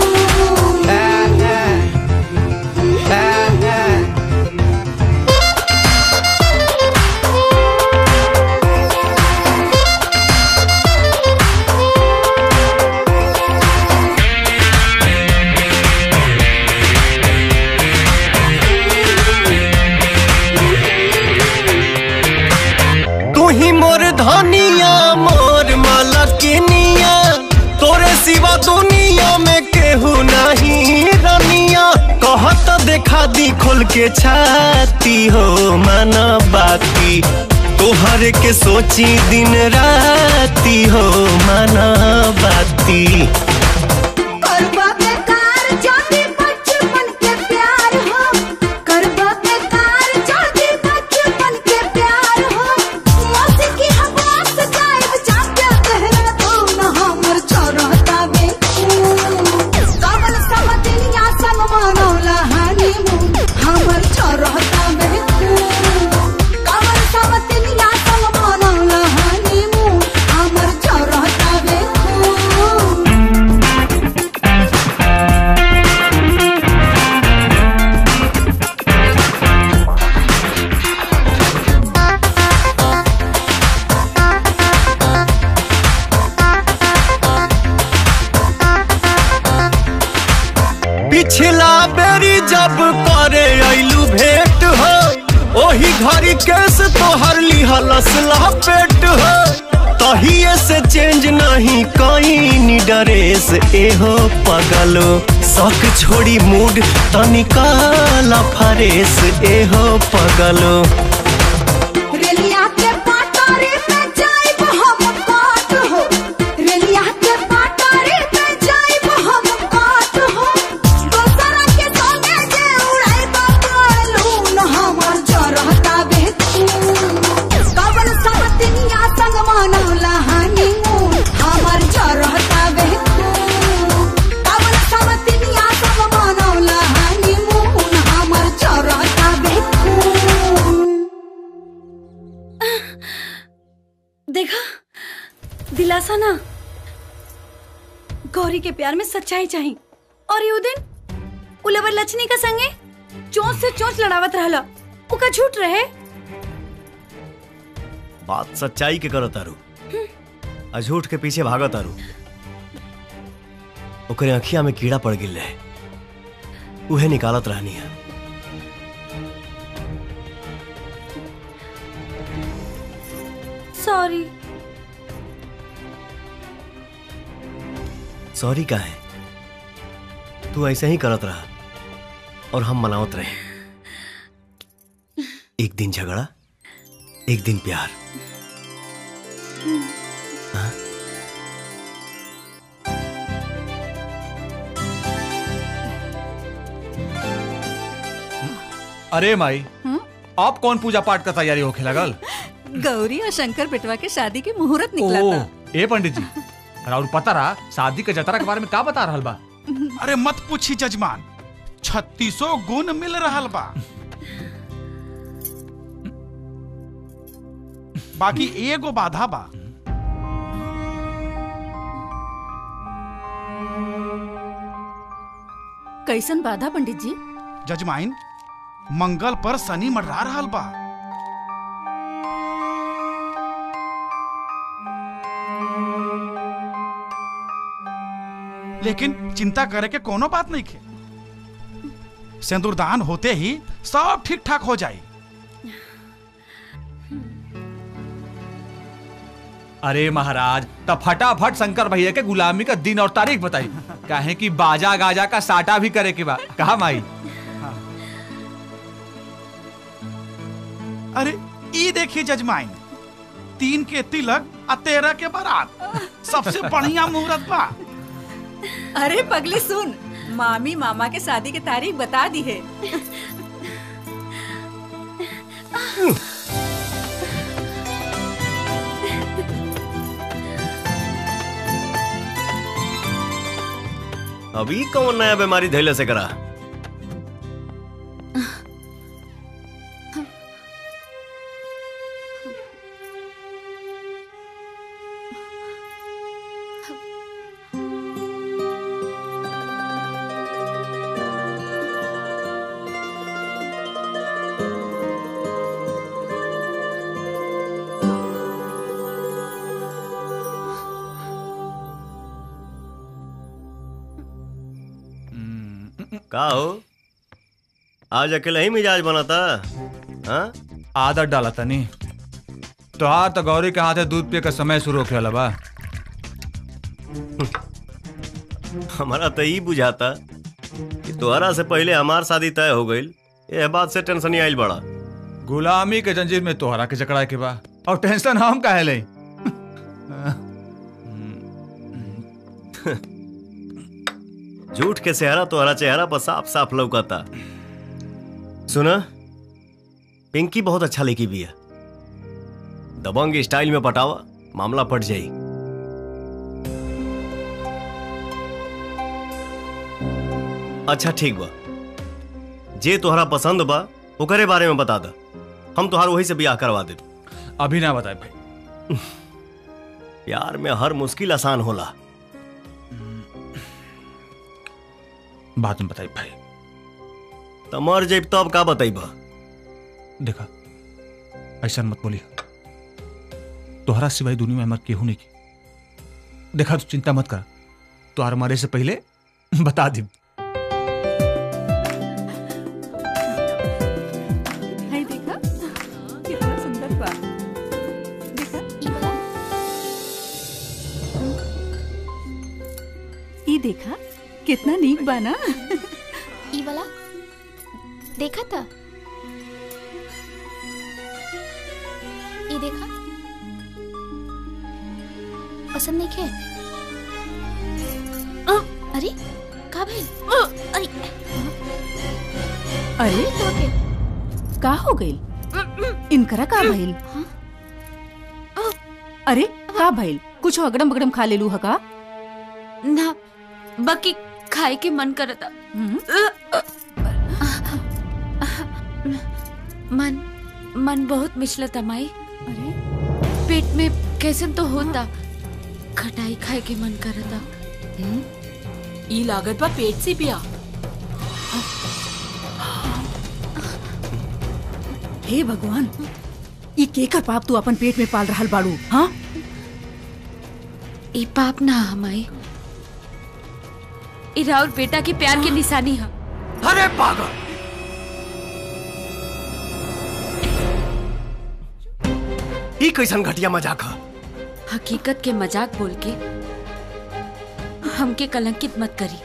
तू ही मोर धनिया मोर मलकिनिया तोरे सिवा दुनिया में केहू नहीं रनिया कहत देखा दी खोल के छाती हो मन बाती तोहर के सोची दिन राती हो मन बाती करबा बेकार जाति बचपन के प्यार हो करबा बेकार जाति बचपन के प्यार हो मौसी की हवा से जाए जाके कहरा तो न हमर चरहता बे कवल समदिनिया संग मनौला हनीमून हमर चरहता बे कवल समदिनिया संग मनौला हनीमून हमर चरहता बे पिछला बेरी जब करे ऐलू भेंट हो ओही घड़ी केस तोहर लिहलस लपेट हो तहिए से चेंज नहीं कहीं ड्रेस एहो पगलो शौक छोड़ी मूड तनिकाला फरेस एहो पगलो रेलिया के पाटारे पे जाइब हम काट हो रेलिया के पाटारे पे जाइब हम काट हो दोसरा के संगे जे उड़ाइब बालून हमर चरहता बे कवल समतिनिया संग मनौला हनीमून हमर चरहता बे कवल समतिनिया संग मनौला हनीमून हमर चरहता बे देखा दिलासा ना गौरी के प्यार में सच्चाई चाहिए और यू दिन उलवर लचनी का संगे चोंच से चोंच लड़ावत रहला उका झूठ रहे बात सच्चाई के करो तारू अझूठ के पीछे भागो तारू ओकरे अखिया में कीड़ा पड़ गिल रहे उहे निकालत रहनी है सॉरी सॉरी का है तू ऐसे ही करत रहा और हम मनावत रहे एक दिन झगड़ा एक दिन प्यार हाँ? अरे माई अब कौन पूजा पाठ का तैयारी होके लगल गौरी और शंकर बेटवा के शादी के मुहूर्त निकला ओ, था ए पंडित जी और पता रहा शादी के जतरा के बारे में का बता रहल बा अरे मत पूछी जजमान छत्तीसो गुण मिल रहा बा बाकी एगो बाधा बा कैसन बाधा पंडित जी जजमाइन मंगल पर शनि मंडरा रहा बा लेकिन चिंता करे के कोनो बात नहीं खे सिंदूरदान होते ही सब ठीक ठाक हो जाए अरे महाराज तब फटाफट शंकर भैया के गुलामी का दिन और तारीख बताई काहे कि बाजा गाजा का साटा भी करे के बा कहा माई अरे ई देखिए जजमाइन तीन के तिलक आ तेरह के बारात सबसे बढ़िया मुहूर्त बा अरे पगली सुन मामी मामा के शादी की तारीख बता दी है अभी कौन नया बीमारी धैले से करा का हो आज अकेले ही मिजाज बना था हाँ आदत डाला तनी तो हाँ तो गौरी के हाथे दूध पिए का समय शुरू होके बा हमारा तो ई बुझाता कि तोहरा से पहले हमार शादी तय हो गई ये बात से टेंशन ही आइल बड़ा गुलामी के जंजीर में तोहरा के जकड़ा के बा और टेंशन हम काहे ले झूठ के सेहरा तोहरा चेहरा पर साफ साफ लौकता सुना पिंकी बहुत अच्छा लेकी भी है दबंग स्टाइल में पटावा मामला पट जाई अच्छा ठीक बा जे तोहरा पसंद बा ओकरे बारे में बता दा हम तोहार वही से ब्याह करवा दे अभी ना बताए भाई प्यार में हर मुश्किल आसान होला बाद में बताई भाई त मर जब तब का बताइबा देखा ऐसा मत बोली तोहरा सिवाय दुनिया में हमार केहू नहीं की देखा तू चिंता मत कर तोहर मरे से पहले बता दी है देखा कितना सुंदर बा देखा ई देखा कितना नीक बा ना ई वाला देखा था ये देखा पसंद नहीं खे आ, अरे का भाई अरे अरे का हो गइल इनकरा का भइल अरे का भइल कुछ अगड़म बगड़म खा लेलू हका ना बाकी खाए के मन करता मन मन बहुत मिचलता माई अरे पेट में कैसे तो होता खटाई खाए के मन करता ई लागत बा पेट से पिया हे भगवान ई केकर पाप तू अपन पेट में पाल रहल बाड़ू हाँ ई पाप ना हमाई इरा और बेटा के प्यार की निशानी है अरे पागल ई कैसन घटिया मजाक है हकीकत के मजाक बोल के हमके कलंकित मत करी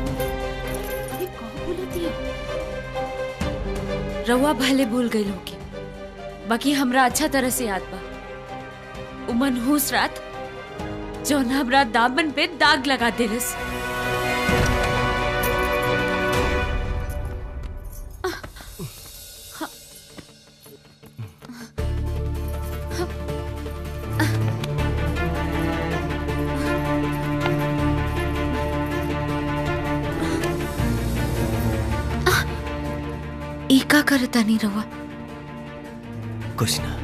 रउआ भले भूल गई होगी बाकी हमरा अच्छा तरह से याद बा उ मनहूस रात जौन हमरा दामन पे दाग लगा देलस ई का करता नहीं रउआ कुछ ना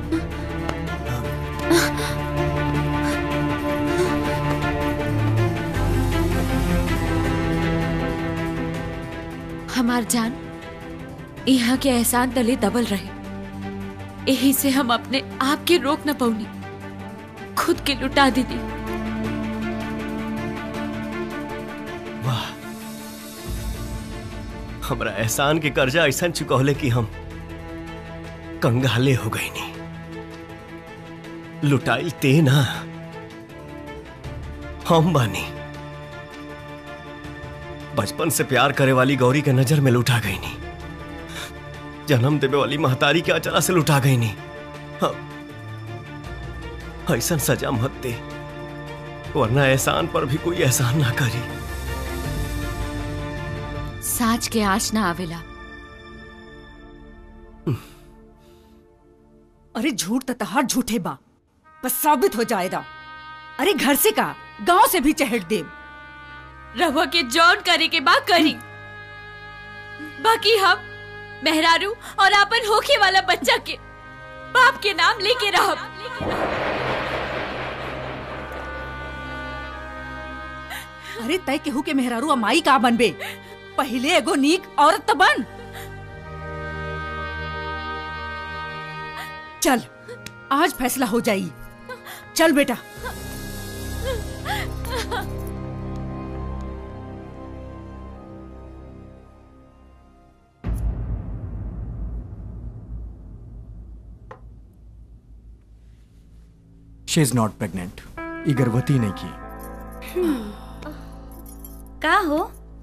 हमार जान यहाँ के एहसान तले दबल रहे यही से हम अपने आप के रोक न पौनी खुद के लुटा दीदी वाह हमरा एहसान के कर्जा ऐसा चुकौले कि हम कंगाले हो गई नहीं लुटाइल ते ना हम बानी बचपन से प्यार करे वाली गौरी के नजर में लुटा गई नहीं जन्म देवे वाली महतारी के अचला से लुटा गई नहीं हम- ऐसा सजा मत दे वरना एहसान पर भी कोई एहसान ना करी साँच के आँच ना आवेला अरे झूठ तो तहार झूठे बा बस साबित हो जाएगा अरे घर से का गांव से भी चहट दे रवा के जॉन करे के बा करी बाकी हम मेहरारू और अपन होखे वाला बच्चा के बाप के नाम लेके रहब अरे तय केहू के मेहरारू अमाई का बनबे पहले एगो नीक औरत तो बन चल आज फैसला हो जाई चल बेटा शी इज नॉट प्रेग्नेंट ये गर्भवती नहीं की का हो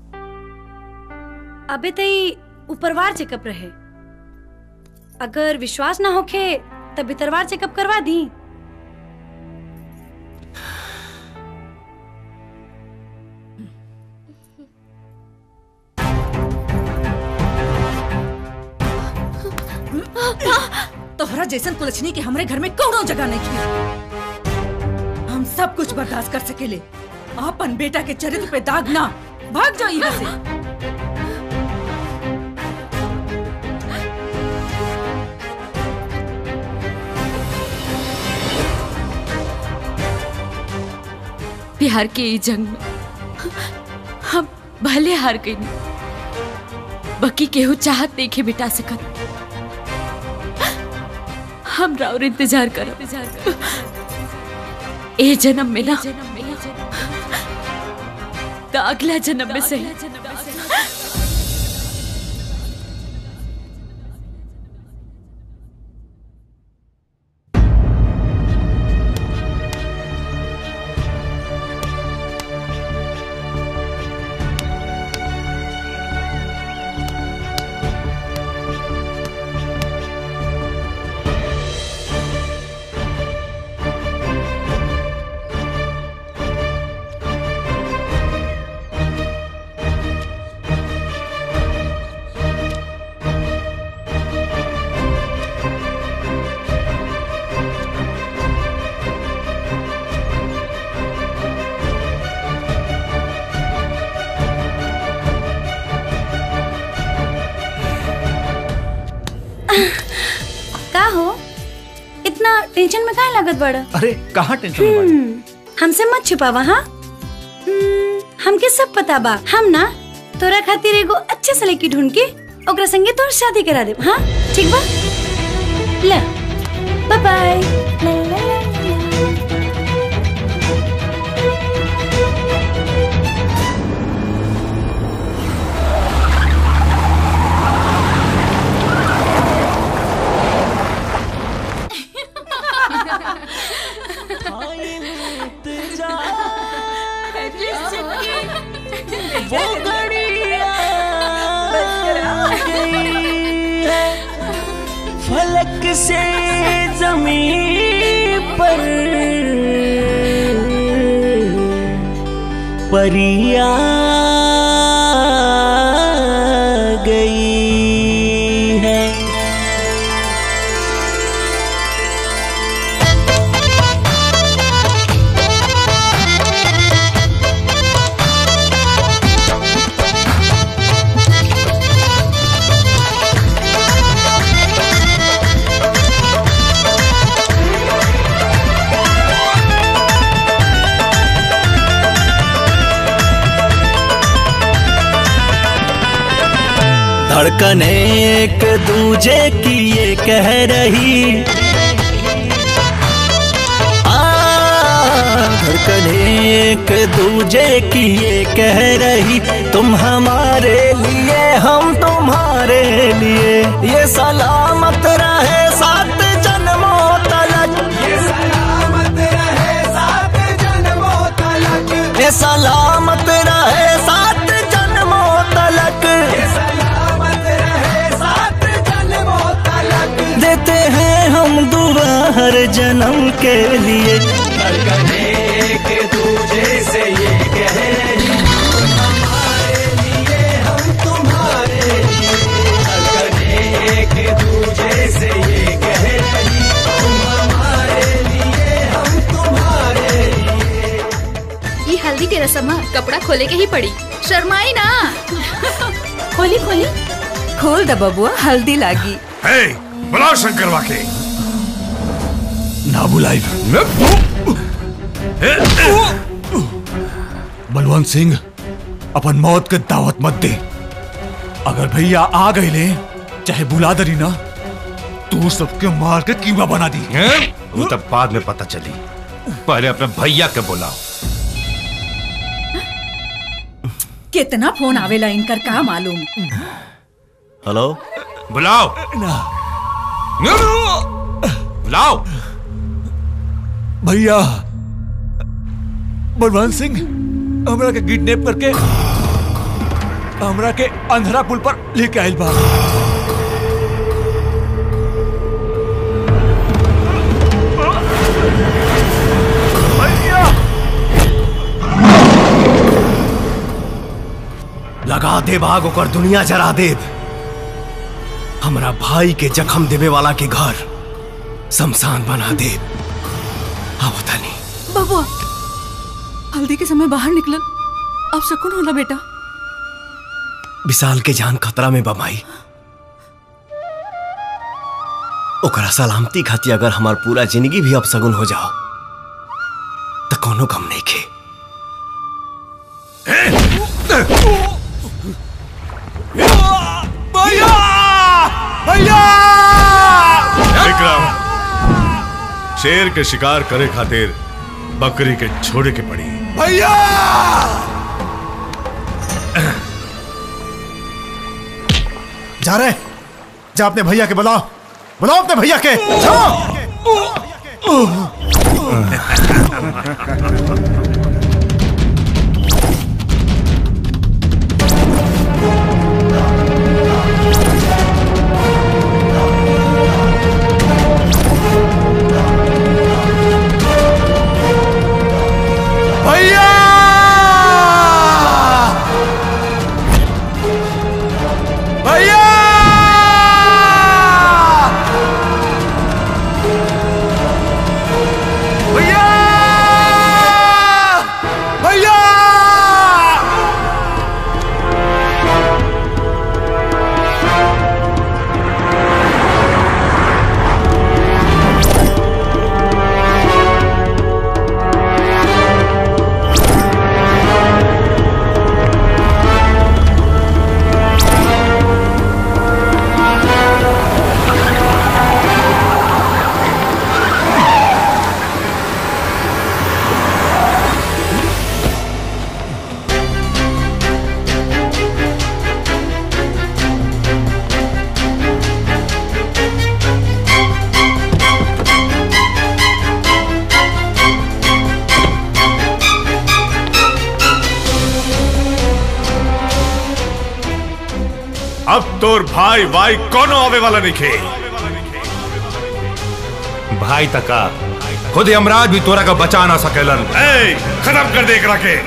अबे तई ऊपरवार चेकअप रहे अगर विश्वास ना होखे तब भीतरवार चेकअप करवा दी तोहरा जैसन कुलछनी के हमरे घर में कौनो जगह नहीं की हम सब कुछ बर्दाश्त कर सकेले अपन बेटा के चरित्र पे दाग ना भाग जाओ यहाँ से प्यार के ई जंग में हम भले हार गई बाकी केहू चाहत नहीं के बिटा सकत हम राउर इंतजार करब ए जन्म में ना तो अगला जन्म में सही का हो इतना टेंशन में काहे लागत बड़ा अरे कहाँ टेंशन में बाड़ी? हम्म, हमसे मत छुपावा हाँ हम्म, हमके सब पता बा हम ना तोरा खातिर एगो अच्छे से लड़की ढूंढ के ओकरा संगे तोर शादी करा देब हाँ ठीक बा ले बाय बाय से जमीन पर परिया गई है धड़कन एक दूजे की ये कह रही आ, धड़कन एक दूजे की ये कह रही तुम हमारे लिए हम तुम्हारे लिए ये सलामत रहे सात जन्मों तलक ये सलामत रहे सात जन्मों तलक ये सलामत रहे सात जन्मों तलक ये सलामत रहे सात जन्मों तलक देते हैं हम दुआ हर जन्म के लिए एक दूजे से ये कह रही हमारे लिए हम तुम्हारे लिए एक दूजे से ये कह रही तुम हमारे लिए हम तुम्हारे ये हल्दी के रसम है, कपड़ा खोले के ही पड़ी शर्माई ना खोली खोली खोल द बबुआ हल्दी लागी हे बुलाओ शंकरवा के ना बुलाई बलवंत सिंह अपन मौत के दावत मत दे अगर भैया आ गए ले चाहे बुला दरी ना तू सबके मार के कीमा बना दी वो तब बाद में पता चली पहले अपने भैया के बुलाओ कितना फोन आवेला इनकर का मालूम हेलो बुलाओ बुलाओ भैया बलवंत सिंह हमरा के किडनैप करके हमरा के अंधरा पुल पर लेके आइल बा लगा दे बाग ओकर दुनिया जरा दे हमरा भाई के जख्म देवे वाला के घर शमशान बना दे अब तनी बबुआ हल्दी के समय बाहर निकलन अब सुकून होला बेटा विशाल के जान खतरा में बमाई ओकरा सलामती खातिर अगर हमार पूरा जिंदगी भी अब सगुन हो जाओ तो कोनो गम नहीं खे भैया भैया विक्रम शेर के शिकार करे खातिर बकरी के छोड़े के पड़ी भैया जा रहे जा अपने भैया के बुलाओ बुलाओ अपने भैया के भैया भैया भैया भैया अब तोर भाई भाई कोनो आवे वाला नहीं खे भाई तका खुद यमराज भी तोरा का बचा ना सकेलन ए, खत्म कर दे एकरा के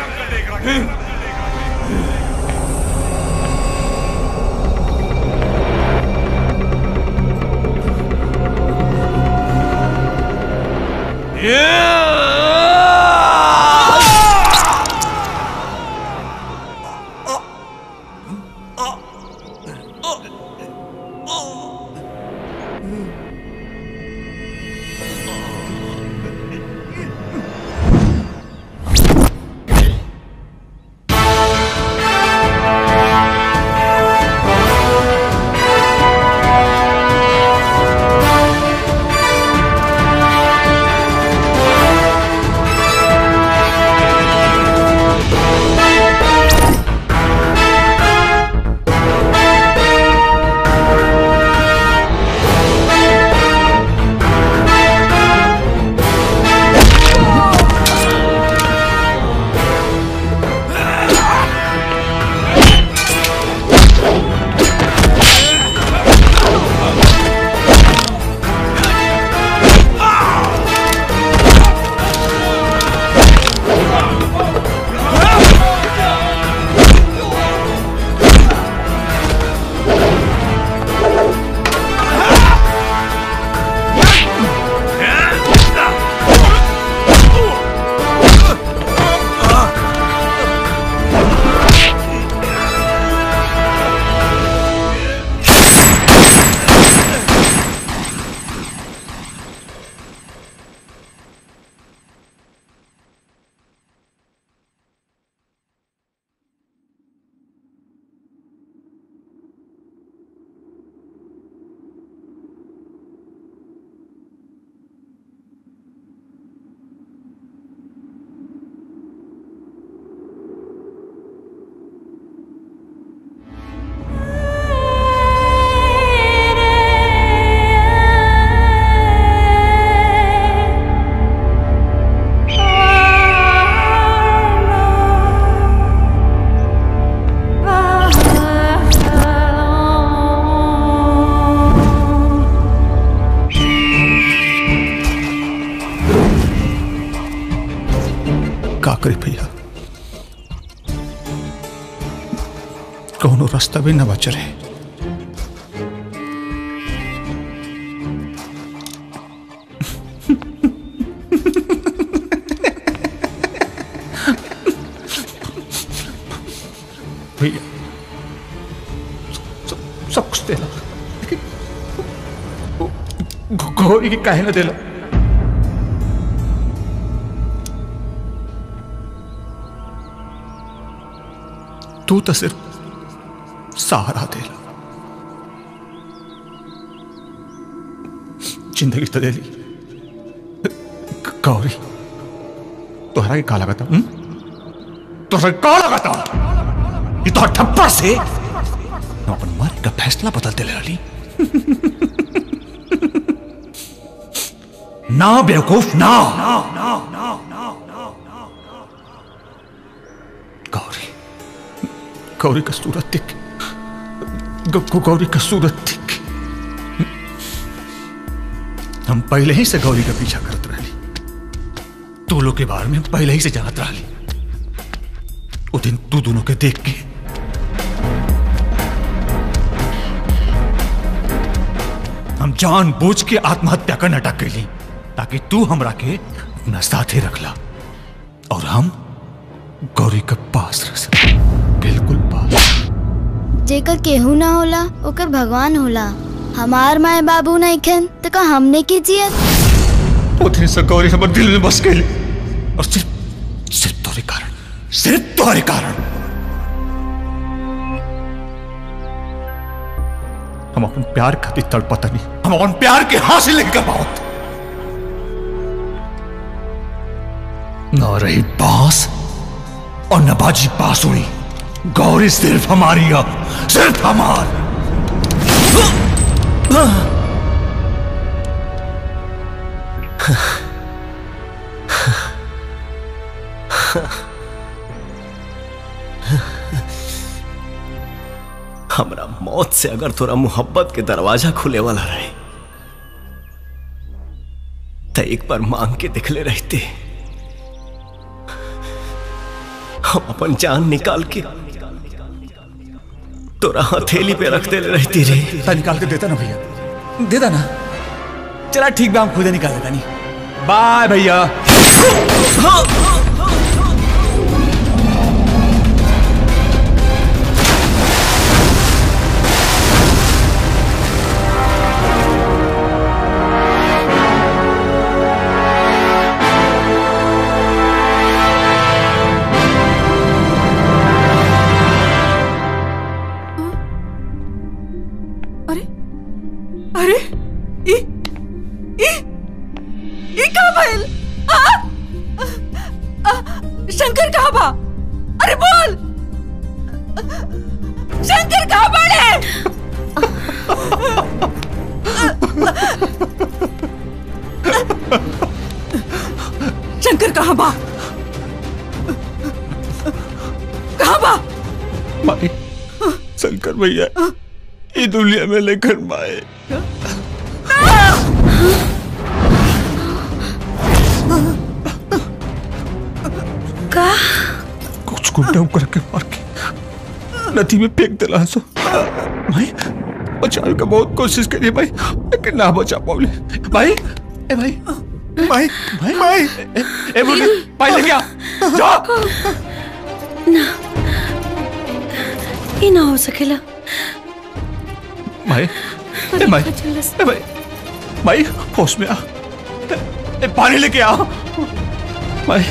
का करी भैया कौनो रास्ता भी न बच रहे भैया सब- सब कुछ देला गो- गौरी की काहे न देला तू तो सिर्फ सहारा दे जिंदगी तो दे ली ग- गौरी तोहरा के का लगाता हूं तोहरा के का लगाता ये तो ठप्पर से मैं अपन मारे का फैसला बदलते ले रही ना बेवकूफ ना गौरी गौरी का सूरत दिख ग- ग- गौरी का सूरत दिख हम पहले ही से गौरी का पीछा करत रही तू लोग के बारे में हम पहले ही से जानत रही वो दिन तू दोनों के देख के हम जान बूझ के आत्महत्या कर नाटक कैली ताकि तू हमरा के अपना साथे रखला और हम गौरी के पास रह सके बिल्कुल पास जेकर केहू ना होला ओकर भगवान होला हमार माए बाबू नहीं खन तो का हमने की जियत उतनी से गौरी हमर दिल में बस गई और सिर्फ सिर्फ तोरे कारण सिर्फ तोरे कारण हम अपन प्यार खातिर तड़पता नहीं हम अपन प्यार के हासिल नहीं कर पाओ न रही बांस और न बाजी बांसुरी गौरी सिर्फ हमारी है सिर्फ हमार हमरा मौत से अगर तोरा मोहब्बत के दरवाजा खुले वाला रहे तो एक बार मांग के दिखले रहते हम अपन जान निकाल के तोरा हथेली पे रख दे रहती रे ता निकाल के देता ना भैया दे ना चला ठीक बा हम खुद ही निकाल देता नहीं बाय भैया अरे ई ई ई का भइल आ? आ, शंकर कहाँ बा अरे बोल शंकर कहाँ बड़े शंकर कहाँ बा कहाँ बा माए शंकर भैया ये दुनिया में लेकर माए का कुछ गुंडा करके मार के नदी में फेंक दिला सो भाई बचाने का बहुत कोशिश करी भाई लेकिन ना बचा पाऊले भाई ए भाई भाई भाई भाई ए, ए बोल भाई लेके आ जा ना ये ना हो सकेला भाई ए भाई ए भाई भाई होश में आ ए, ए, पानी लेके आ भाई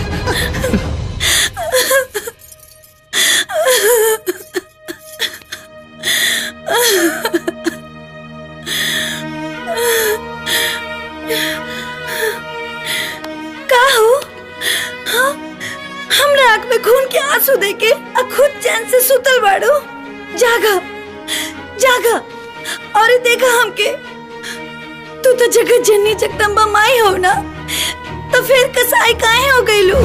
का हो हाँ? हमरा आंख में खून के आंसू देके आ खुद चैन से सुतल बाड़ो जागा जागा और ये देखा हमके तू तो जगत जननी जगदम्बा माई हो ना तो फिर कसाई काहे हो गई लू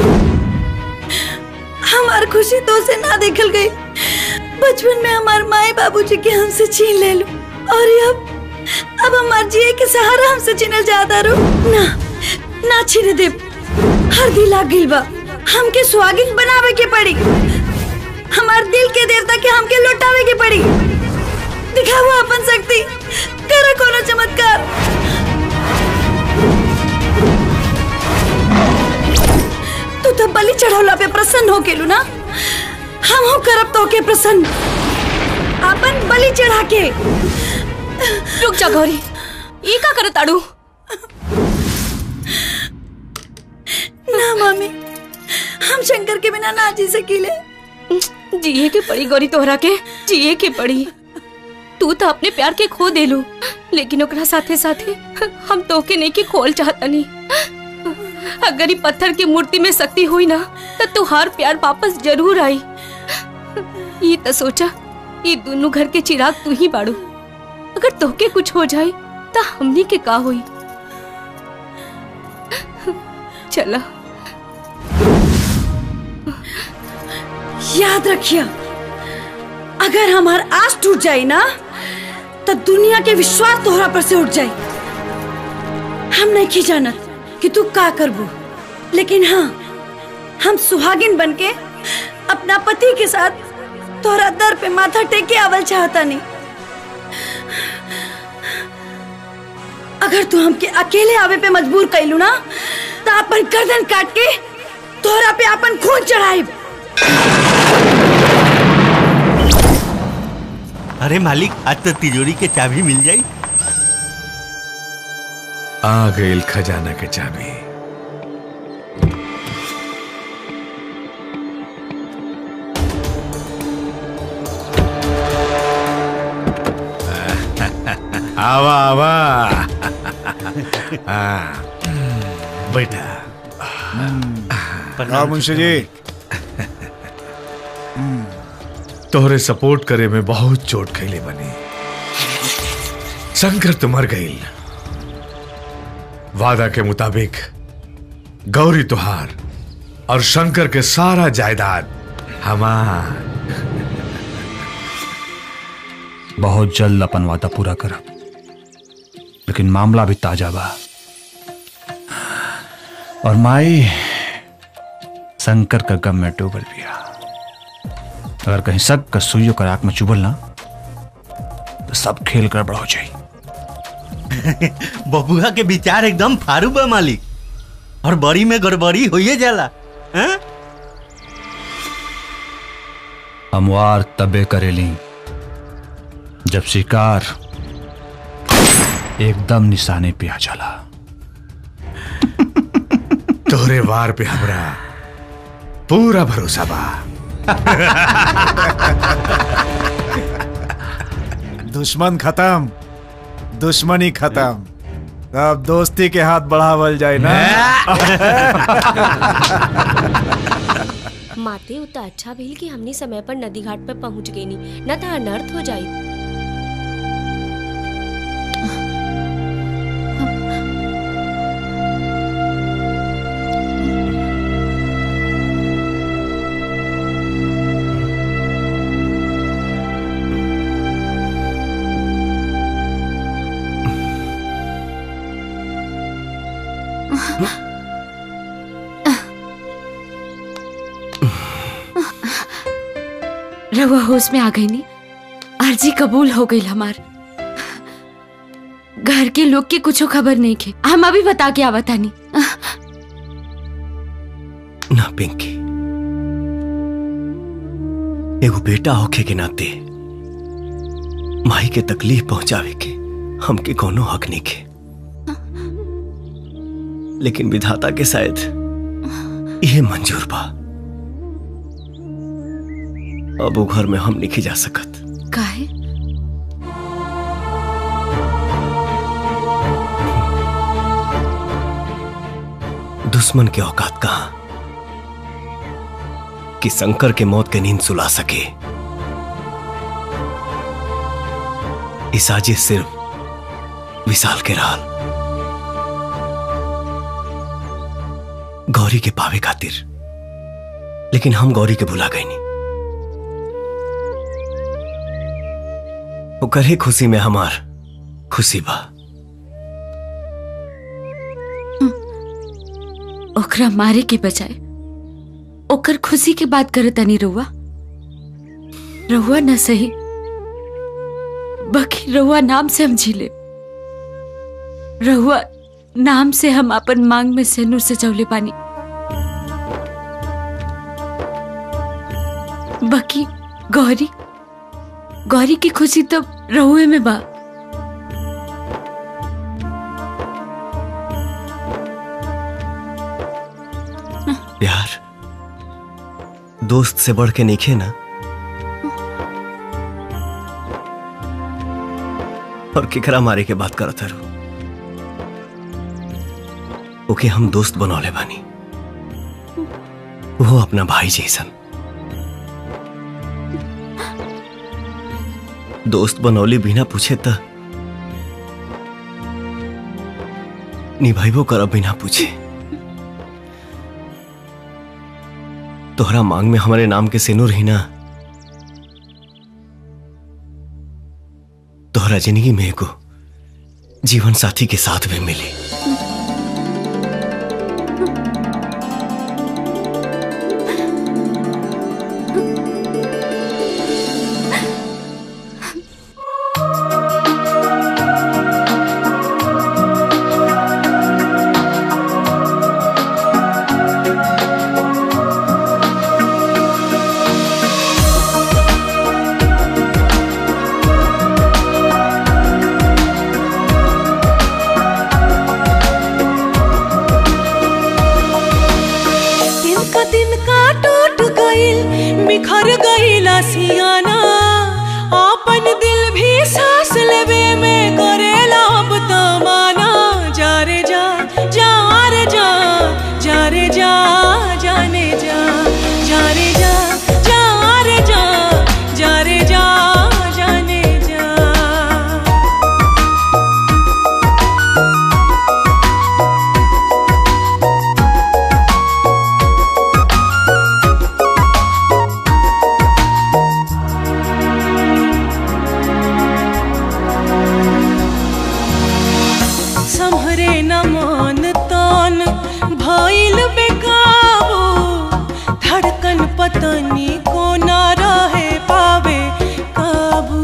हमार खुशी तो से ना देखल गई बचपन में हमार माई बाबूजी के हमसे छीन ले लू और ये अब अब हमार जिए के सहारा हमसे छीनल जाता रो ना ना छीने दे हर दिल आ गइल बा हमके सुहागिन बनावे के पड़ी हमार दिल के देवता के हमके लौटावे के पड़ी दिखाओ अपन शक्ति करो कोनो चमत्कार तू तो बलि चढ़ौला पे प्रसन्न हो गेलू ना हम हो करब तो के प्रसन्न अपन बलि चढ़ा के रुक जा गौरी ये का करत ताड़ू ना मम्मी हम शंकर के बिना ना जी सकीले जिए के पड़ी गौरी तोहरा के जिए के पड़ी तू तो अपने प्यार के खो देलू लेकिन ओकरा साथे साथे हम तोके नहीं के खोल चाहतनी अगर ई पत्थर की मूर्ति में शक्ति हुई ना तो तुहार प्यार वापस जरूर आई ये तो सोचा ये दोनों घर के चिराग तू ही बाड़ू अगर तोके कुछ हो जाए तो हमनी के का हुई चला याद रखिए अगर हमार आस टूट जाए ना तो दुनिया के विश्वास तोहरा पर से उठ जाए हम नहीं की जानत कि तू का करबू लेकिन हाँ हम सुहागिन बनके अपना पति के साथ तोहरा दर पे माथा टेके आवल चाहता नहीं अगर तू हमके अकेले आवे पे मजबूर कैलू ना तो अपन गर्दन काट के तोहरा पे अपन खून चढ़ाई अरे मालिक आज तो तिजोरी के चाबी मिल जाई आ गईल खजाना के चाबी आवा आवा हाँ, बैठा हाँ मुंशी जी तोहरे सपोर्ट करे में बहुत चोट खैले बनी शंकर तो मर गई वादा के मुताबिक गौरी तुहार और शंकर के सारा जायदाद हमार बहुत जल्द अपन वादा पूरा करब लेकिन मामला भी ताजा बा और माई शंकर का गम में डूबल बिया अगर कहीं शक का सुइयों का राख में चुभल ना तो सब खेल गड़बड़ हो जाई बबुआ के विचार एकदम फारू बा मालिक और बड़ी में गड़बड़ी होइए जाला हैं? हमवार तबे करेली जब शिकार एकदम निशाने पे आ जाला तोहरे वार पे हमरा पूरा भरोसा बा दुश्मन खत्म दुश्मनी खत्म अब दोस्ती के हाथ बढ़ावल जाए ना माते उतना अच्छा भइल कि हमनी समय पर नदी घाट पर पहुंच गई नी न तो अनर्थ हो जाई रहुआ होश में आ गई नी अर्जी कबूल हो गई हमार घर के लोग के कुछ खबर नहीं खे हम अभी बता के आवा तानी ना पिंकी एगो बेटा होखे के नाते माई के तकलीफ पहुंचावे के हमके कोनो हक नहीं के लेकिन विधाता के शायद यह मंजूर बा अब वो घर में हम नहीं जा सकत काहे दुश्मन के औकात कहा कि शंकर के मौत के नींद सुला सके इस साजिश सिर्फ विशाल के राल गौरी के पावे खातिर लेकिन हम गौरी के भुला गए नहीं ओकर ही खुशी में हमार खुशी बा ओकरा मारे के बजाय ओकर खुशी के बात करे तनी रहुआ रहुआ न सही बाकी रहुआ नाम से हम झीले रहुआ नाम से हम अपन मांग में सेनूर से जवले पानी बाकी गौरी गौरी की खुशी तो रहुए में बा प्यार दोस्त से बढ़ के नहीं ना और केकरा मारे के बात करत हरो ओके हम दोस्त बनौले बानी वो अपना भाई जैसन दोस्त बनौले बिना पूछे त निभाइबो करब बिना पूछे तोहरा मांग में हमारे नाम के सिनुर ही ना तोहरा जिंदगी में एगो जीवन साथी के साथ भी मिली Thank भइल बेकाबू धड़कन पतनी को ना रहे पावे काबू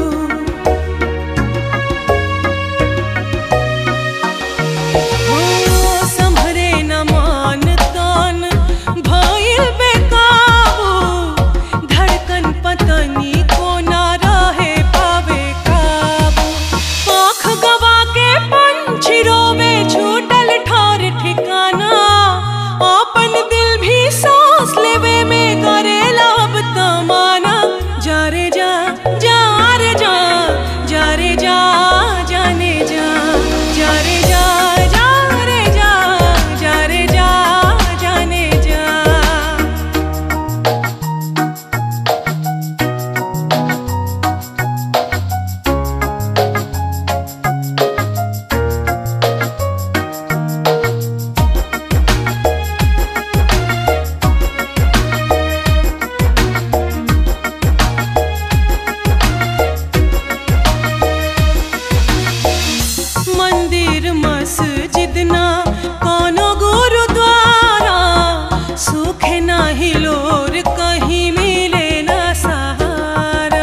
हो संभरे न मान तान भइल बेकाबू धड़कन पतनी को ना रहे पावे काबू आँख गवा के पंछी रोवे छूटल ठार ठिकाना अपन दिल भी सांस लेवे में करेला अब तमाना जा रे जा जा रे जा जा रे जा जाने जा जा रे जा जा रे जा जा रे जा जाने जा मंदिर मस्जिद ना कोनो गुरुद्वारा सुख नाही लोर कहीं मिले ना सहारा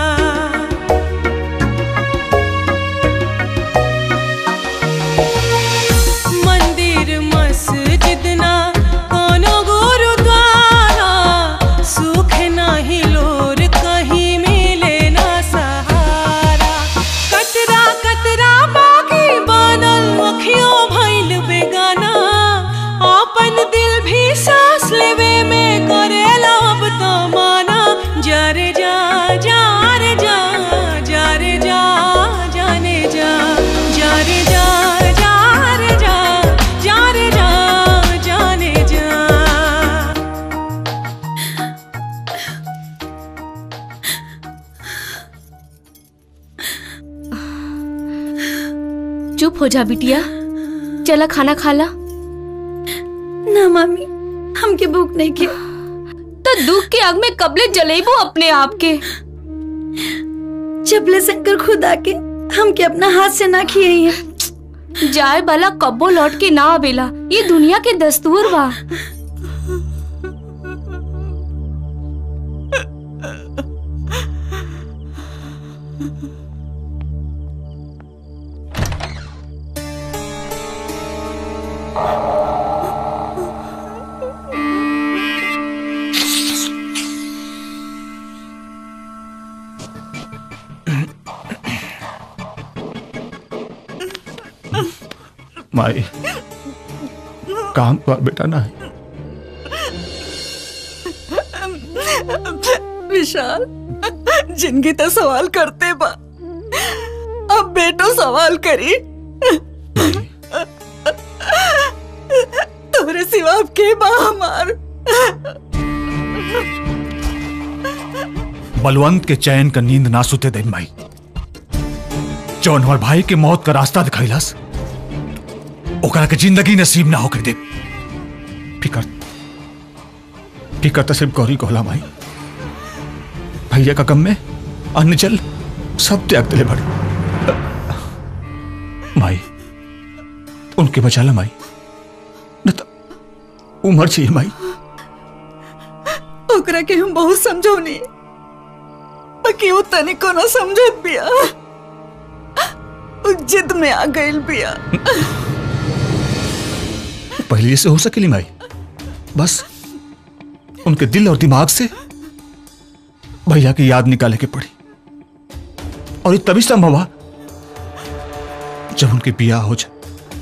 मंदिर मस्जिद ना कोनो गुरुद्वारा सुख नाही लोर कहीं मिले ना सहारा कतरा कतरा बाकी बनल अखियों भइल बेगाना अपन दिल भी सांस लेवे में करेला अब तो माना जा रे जा जा रे जा जा रे जा जाने जा जा रे जा जा रे जा जा रे जा जाने जा चुप हो जा बिटिया चला खाना खा ला ना मामी हमके भूख नहीं के तो दुख के आग में कबले जलेबू अपने आप के जबले शंकर खुद आके हमके अपना हाथ से ना खिए हैं जाए वाला कब्बो लौट के ना आवेला ये दुनिया के दस्तूर बा माई काम कर बेटा ना विशाल जिंदगी तो सवाल करते बा अब बेटो सवाल करी तोरे सिवा अब के बा हमार बलवंत के चैन का नींद ना सुते दिन माई जौन हमार भाई के मौत का रास्ता दिखैलस ओकरा के जिंदगी नसीब ना होके दे फिकर फिकर तो सिर्फ गौरी को होला माई भैया का गम में अन्न जल सब त्याग दिले बड़े माई उनके बचा ला माई न तो उम्र चाहिए माई ओकरा के हम बहुत समझौनी बाकी वो तनिको ना समझत बिया उ जिद में आ गइल बिया पहले से हो सकेली माई बस उनके दिल और दिमाग से भैया की याद निकाले के पड़ी और ये तभी संभव हुआ जब उनके बिया हो जाए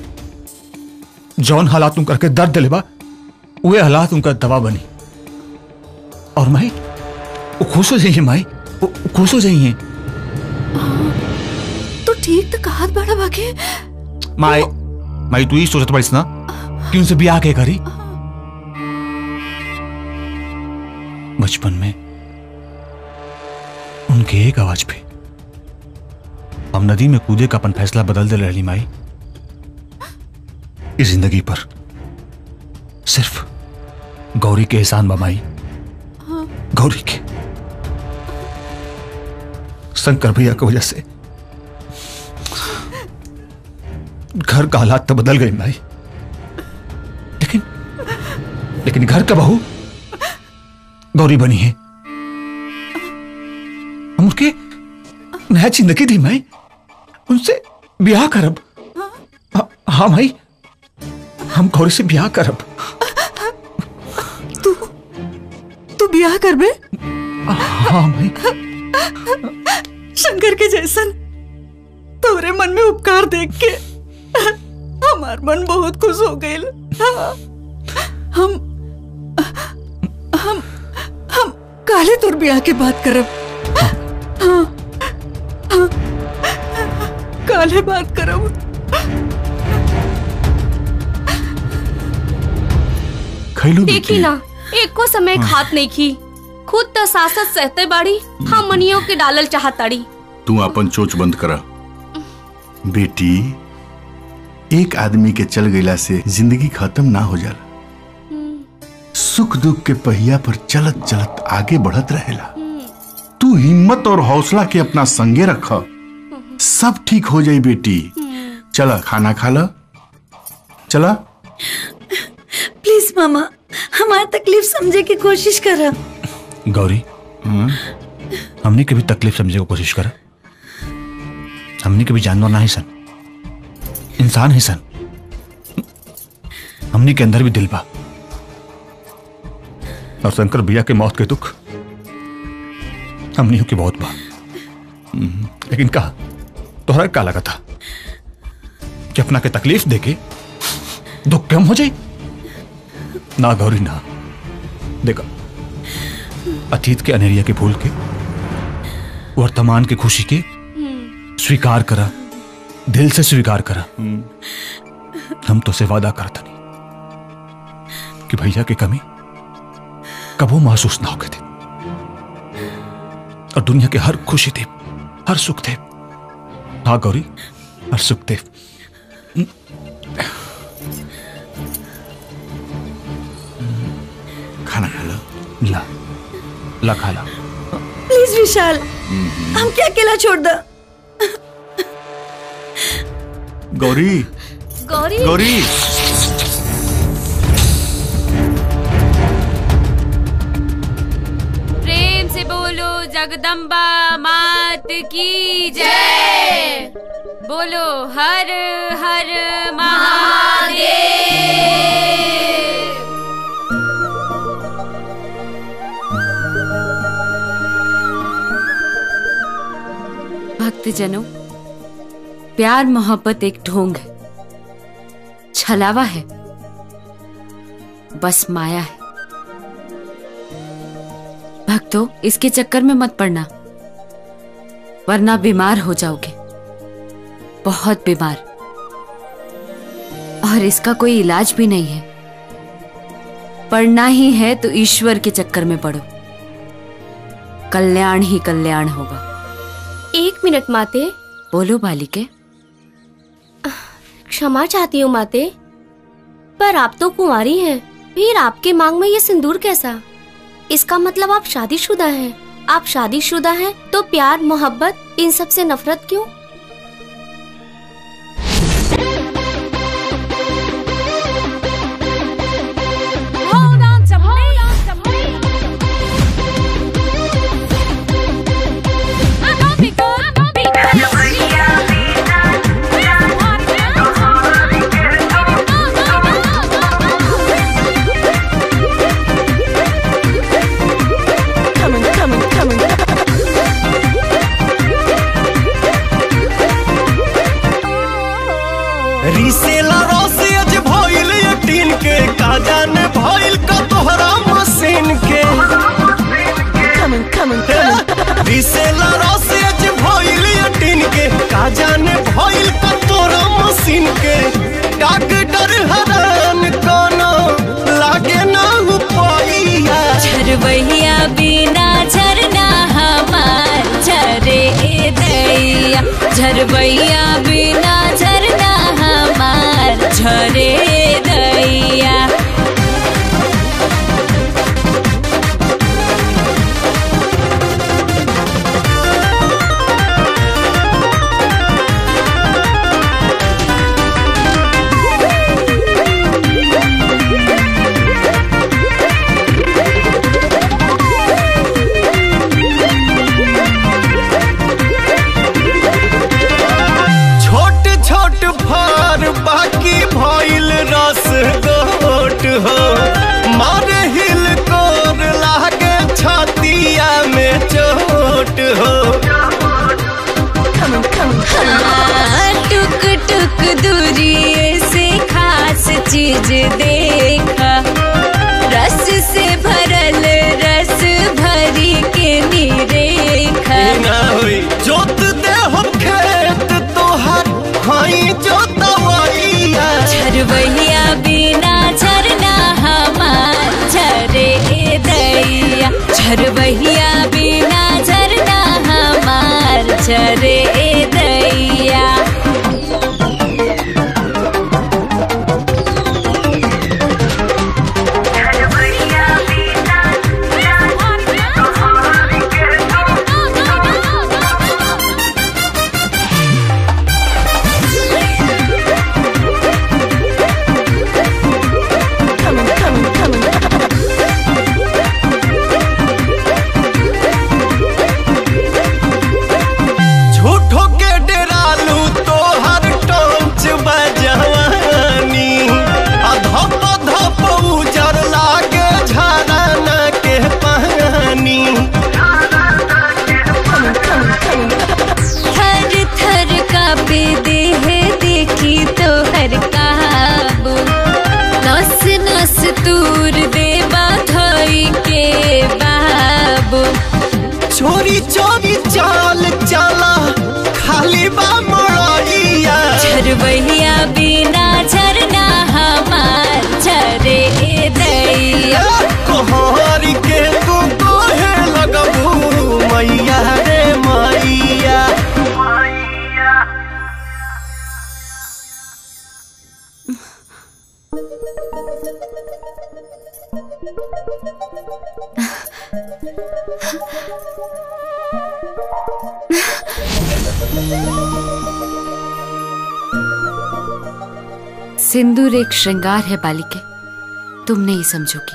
जौन हालात उनका के दर्द दिलेबा वे हालात उनका दवा बनी और माई वो खुश हो जाइए माई वो वो खुश हो जाइए तू ठीक तो कहत बड़ा बाके माई माई तू ही सोचत पड़ीस ना कि उनसे बिया के करी बचपन में उनके एक आवाज पे हम नदी में कूदे का अपन फैसला बदल दे रही माई इस जिंदगी पर सिर्फ गौरी के एहसान बमाई गौरी के शंकर भैया की वजह से घर का हालात तो बदल गए माई लेकिन घर का बहू गौरी बनी है हम उसके नया जिंदगी दी मैं उनसे ब्याह करब हाँ- हाँ भाई हम गौरी से ब्याह करब तू ब्याह करबे हाँ भाई शंकर के जैसन तोरे मन में उपकार देख के हमार मन बहुत खुश हो गए हम हम हम काले तोर ब्याह के बात करब हाँ, हाँ, काले बात करब खैलू देखी ना एक को समय खात नहीं की खुद तो सासत सहते बाड़ी हम मनियों के डालल चाहताड़ी तू अपन चोच बंद करा बेटी एक आदमी के चल गईला से जिंदगी खत्म ना हो जाला सुख दुख के पहिया पर चलत चलत आगे बढ़त रहेला तू हिम्मत और हौसला के अपना संगे रख सब ठीक हो जाई बेटी चला खाना खा ला चला प्लीज मामा हमारी तकलीफ समझे की कोशिश करा गौरी हमने कभी तकलीफ समझने की कोशिश करा हमने कभी जानवर ना ही सन इंसान ही सन हमने के अंदर भी दिल बा और शंकर भैया के मौत के दुख हमने की बहुत बा हम्म, लेकिन कहा तोहरा का लगा था कि अपना के तकलीफ देके दुख कम हो जाए ना गौरी ना देखा अतीत के अनेरिया के भूल के वर्तमान की खुशी के स्वीकार करा दिल से स्वीकार करा हम तो से वादा करता नहीं कि भैया की कमी कबो महसूस ना होके थे और दुनिया के हर खुशी थे हर सुख थे हाँ गौरी हर सुख थे खाना खा लो ला ला खा ला प्लीज विशाल हम क्या अकेला छोड़ दो गौरी गौरी गौरी प्रेम से बोलो जगदम्बा मात की जय बोलो हर हर महादेव भक्तजनों प्यार मोहब्बत एक ढोंग है छलावा है बस माया है भक्तों इसके चक्कर में मत पड़ना वरना बीमार हो जाओगे बहुत बीमार और इसका कोई इलाज भी नहीं है पढ़ना ही है तो ईश्वर के चक्कर में पढ़ो कल्याण ही कल्याण होगा एक मिनट माते बोलो बालिके क्षमा चाहती हूँ माते पर आप तो कुंवारी हैं फिर आपके मांग में ये सिंदूर कैसा इसका मतलब आप शादीशुदा हैं आप शादीशुदा हैं तो प्यार मोहब्बत इन सब से नफरत क्यों Hold on to me. I'm gonna be good. I'm gonna be good. Coming, coming, coming. रीसेला रोसे अज भइल यटीन के का जाने भइल का तोहरा मशीन के Coming, coming, coming. रीसेला रोसे अज भइल यटीन के का जाने भइल का तोहरा मशीन के डॉक्टर हरान कोनो लागे ना उपाइया झरबैया बिना झरना हमार झरे दैया झरबैया बिना झरना हमार झरे दैया Thank you. हाँ, टुक टुक दूरी से खास चीज देखा रस से भरल रस भरी के निरेखा ना होई जोत दे हम खेत तोहर हाई जोतवैया झरवैया बिना झरना हमार झरे ए दैया झरवैया बिना झरना हमार झरे ए दैया झूठो के डेरालू तोहर टोंच बजवानी आ धप धप उजर लागे झरना के पानी थर थर कापे देह देखी तो हर काबू नस नस तूर दे बाधई के बाबू चोरी चोरी चाल चला खाली बा मड़ैया झरवैया बिना झरना हमार झरे ए दैया कोहर के तू कोहे लगबू मैया रे मैया सिंदूर एक श्रृंगार है बालिके तुम नहीं समझोगी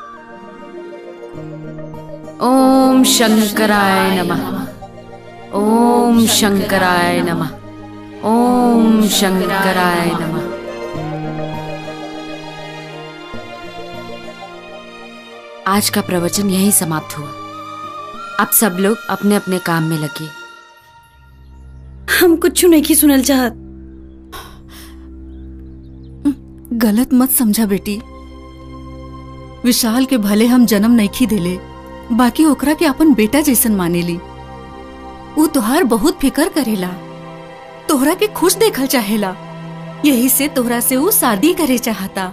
ओम शंकराय नमः ओम शंकराय नमः ओम शंकराय नमः आज का प्रवचन यहीं समाप्त हुआ अब सब लोग अपने अपने काम में लगे हम कुछ नहीं की सुनल चाहत गलत मत समझा बेटी विशाल के भले हम जन्म नहीं देले बाकी ओकरा के अपन बेटा जैसन मानेली ऊ तोहार बहुत फिकर करेला तोहरा के खुश देखल चाहेला यही से तोहरा से ऊ शादी करे चाहता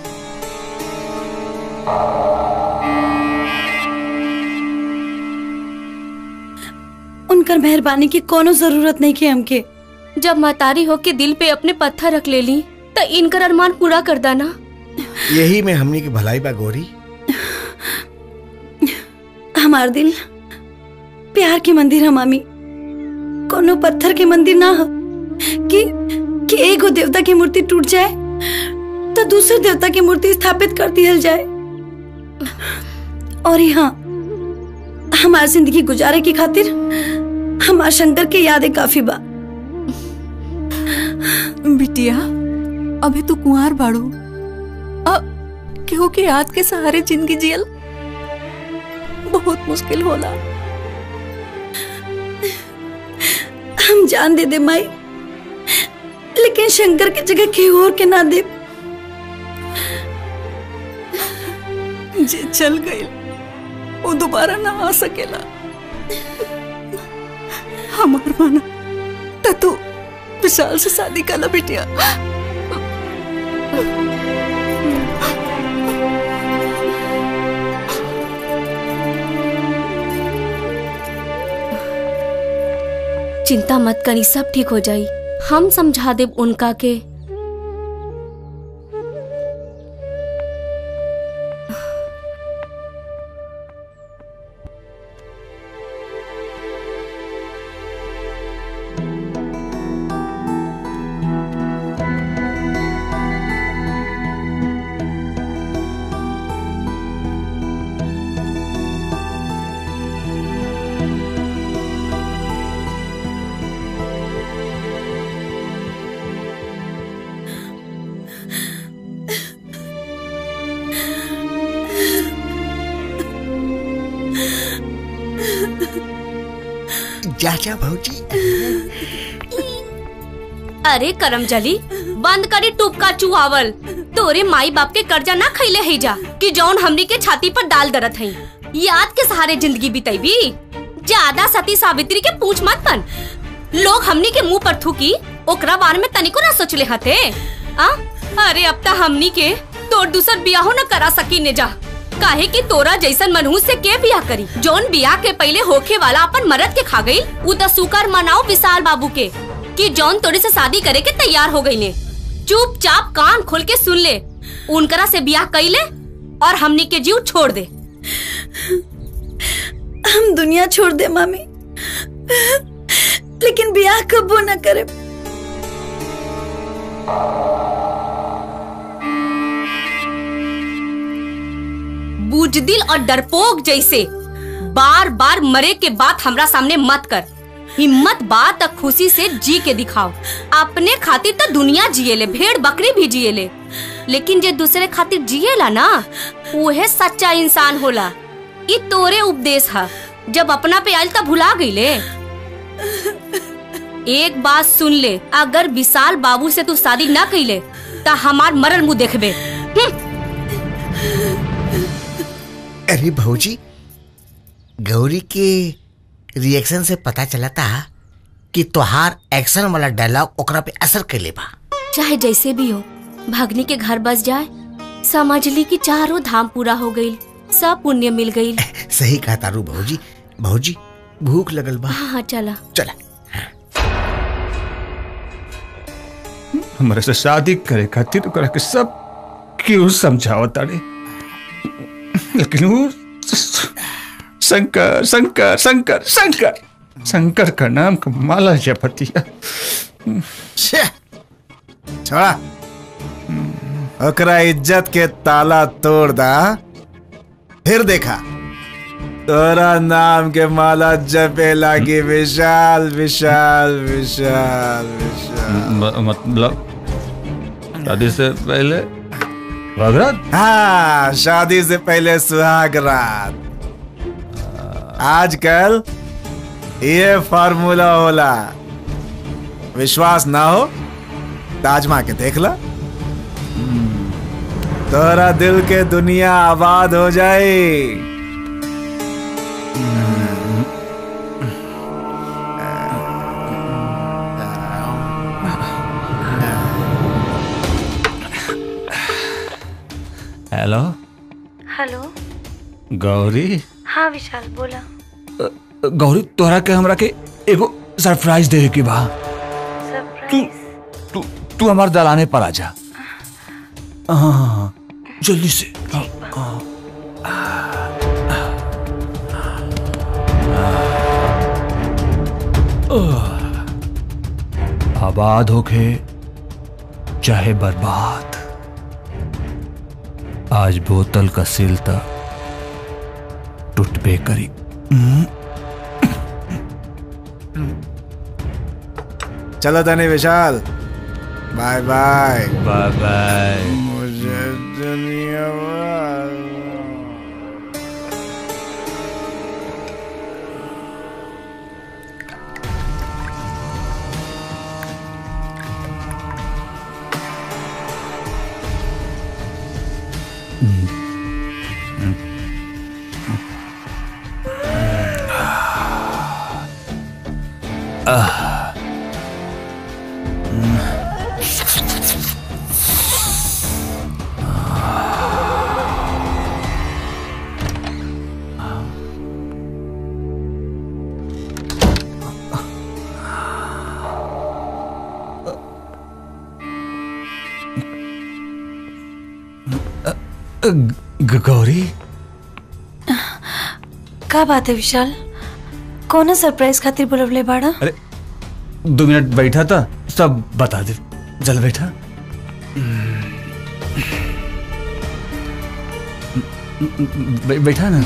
उनकर मेहरबानी की कोनो जरूरत नहीं की हमके जब मतारी हो के दिल पे अपने पत्थर रख ले ली तो इनकर अरमान पूरा कर दाना यही में हमनी की भलाई बा गोरी हमार दिल प्यार के मंदिर है मामी कोनो पत्थर के मंदिर ना हो कि कि एगो देवता की मूर्ति टूट जाए तो दूसरे देवता की मूर्ति स्थापित कर दिया जाए और यहाँ हमार जिंदगी गुजारे की खातिर हमार शंकर के यादें काफी बा बिटिया अभी तू कुंवार बाड़ू अब केहू के याद के सहारे जिंदगी जियल बहुत मुश्किल होला हम जान दे दे माई लेकिन शंकर की जगह केहू और के ना दे जे चल गई वो दोबारा ना आ सकेला हमार माना त तू विशाल से शादी कला बिटिया चिंता मत करी सब ठीक हो जाई हम समझा देब उनका के जा जा भौजी अरे करम जली बंद करी टुपका चुहावल तोरे माई बाप के कर्जा ना खैले है जा कि जौन हमनी के छाती पर डाल दरत है याद के सहारे जिंदगी बिताईबी ज्यादा सती सावित्री के पूछ मत बन लोग हमनी के मुंह पर थूकी ओकरा बारे में तनिको ना सोचले हते आ अरे अब ता हमनी के तोर दूसर बियाहो न करा सकी ने जा काहे कि तोरा जैसन मनहूस से के बियाह करी जौन बियाह के पहले होखे वाला अपन मरद के खा गई उ त सुकर मनाओ विशाल बाबू के कि जौन तोरे से शादी करे के तैयार हो गई ने चुपचाप कान खोल के सुन ले उनकरा से बियाह कैले और हमनी के जीव छोड़ दे हम दुनिया छोड़ दे मामी लेकिन ब्याह कबो न करे बुजदिल और डरपोक जैसे बार बार मरे के बात हमरा सामने मत कर हिम्मत बात तक खुशी से जी के दिखाओ अपने खातिर तो दुनिया जिएले भेड़ बकरी भी जिएले लेकिन जे दूसरे खातिर जिएला ना उहे सच्चा इंसान होला ई तोरे उपदेश है जब अपना पे आयल तब भुला गईले एक बात सुन ले अगर विशाल बाबू से तू शादी ना कैले ता हमार मरल मुंह देखबे अरे भौजी गौरी के रिएक्शन से पता चला था कि तोहार एक्शन वाला डायलॉग ओकरा पे असर कैले बा चाहे जैसे भी हो भगनी के घर बस जाए समझ ली कि चारों धाम पूरा हो गई सब पुण्य मिल गई सही कहा तारू भौजी भौजी भूख लगल बा हाँ हाँ चला चला हमारे से शादी करे खातिर ओकरा के सब क्यों समझाओ तारे लेकिन वो शंकर शंकर शंकर शंकर शंकर का नाम का माला जपतिया छोड़ा ओकरा इज्जत के ताला तोड़ दा फिर देखा तोरा नाम के माला जपे लागी विशाल विशाल विशाल विशाल मतलब शादी से पहले भगरत हाँ शादी से पहले सुहाग रात आजकल ये फार्मूला होला विश्वास ना हो ताजमा के देख ला तोरा दिल के दुनिया आबाद हो जाए हेलो हेलो गौरी हाँ विशाल बोला गौरी तोहरा के हमरा के एगो सरप्राइज दे के बा तू तू तू हमार दलाने पर आ जा हाँ हाँ, हाँ जल्दी से हाँ, हाँ। आह। आबाद होके चाहे बर्बाद आज बोतल का सिल तक टूटबे करी हम्म। चलो तने Vishal bye bye bye bye मुझे दुनिया आह। ग- गौरी का बात है विशाल कौन सरप्राइज खातिर बुलवले बाड़ा अरे दो मिनट बैठा था सब बता दे जल बैठा बै- बैठा ना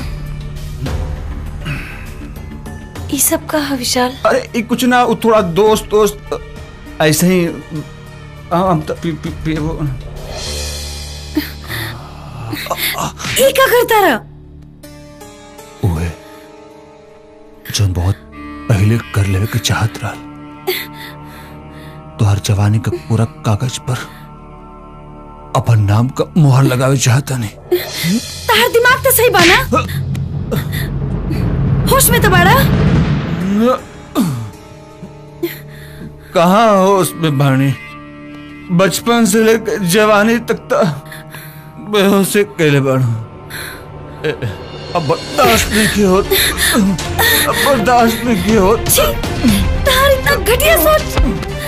ये सब का है विशाल अरे ये कुछ ना वो थोड़ा दोस्त दोस्त ऐसे ही हाँ, हम तो पी, पी, पी, वो, ये का करता रहा ओए जो बहुत पहले कर लेवे के चाहत रहा तोहर जवानी का पूरा कागज पर अपन नाम का मोहर लगावे चाहता नहीं तार दिमाग तो सही बाना होश में तो बड़ा कहाँ हो उसमें भाणी बचपन से लेकर जवानी तक तो बेहोशी कैले बाड़ू ए, अब बर्दाश्त नहीं की होत अब बर्दाश्त नहीं की होत तार इतना घटिया सोच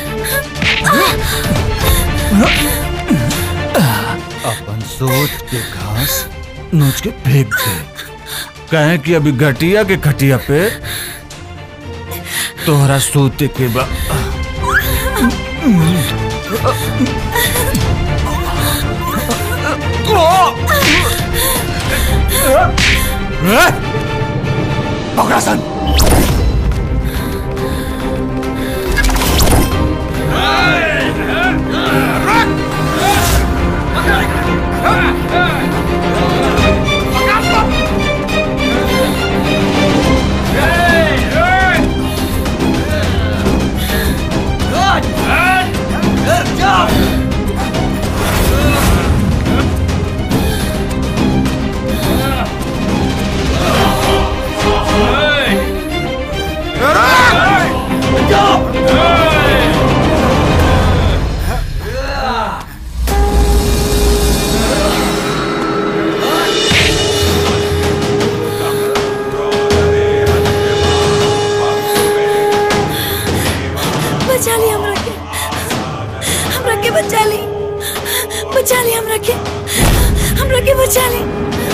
अपन सोच के घास नोच के फेंक दे कहे कि अभी घटिया के खटिया पे तोहरा सोते के बा पकड़ा सन बचा ली हमरा के हमरा के बचा ली बचा ली हमरा के हमरा के बचा ली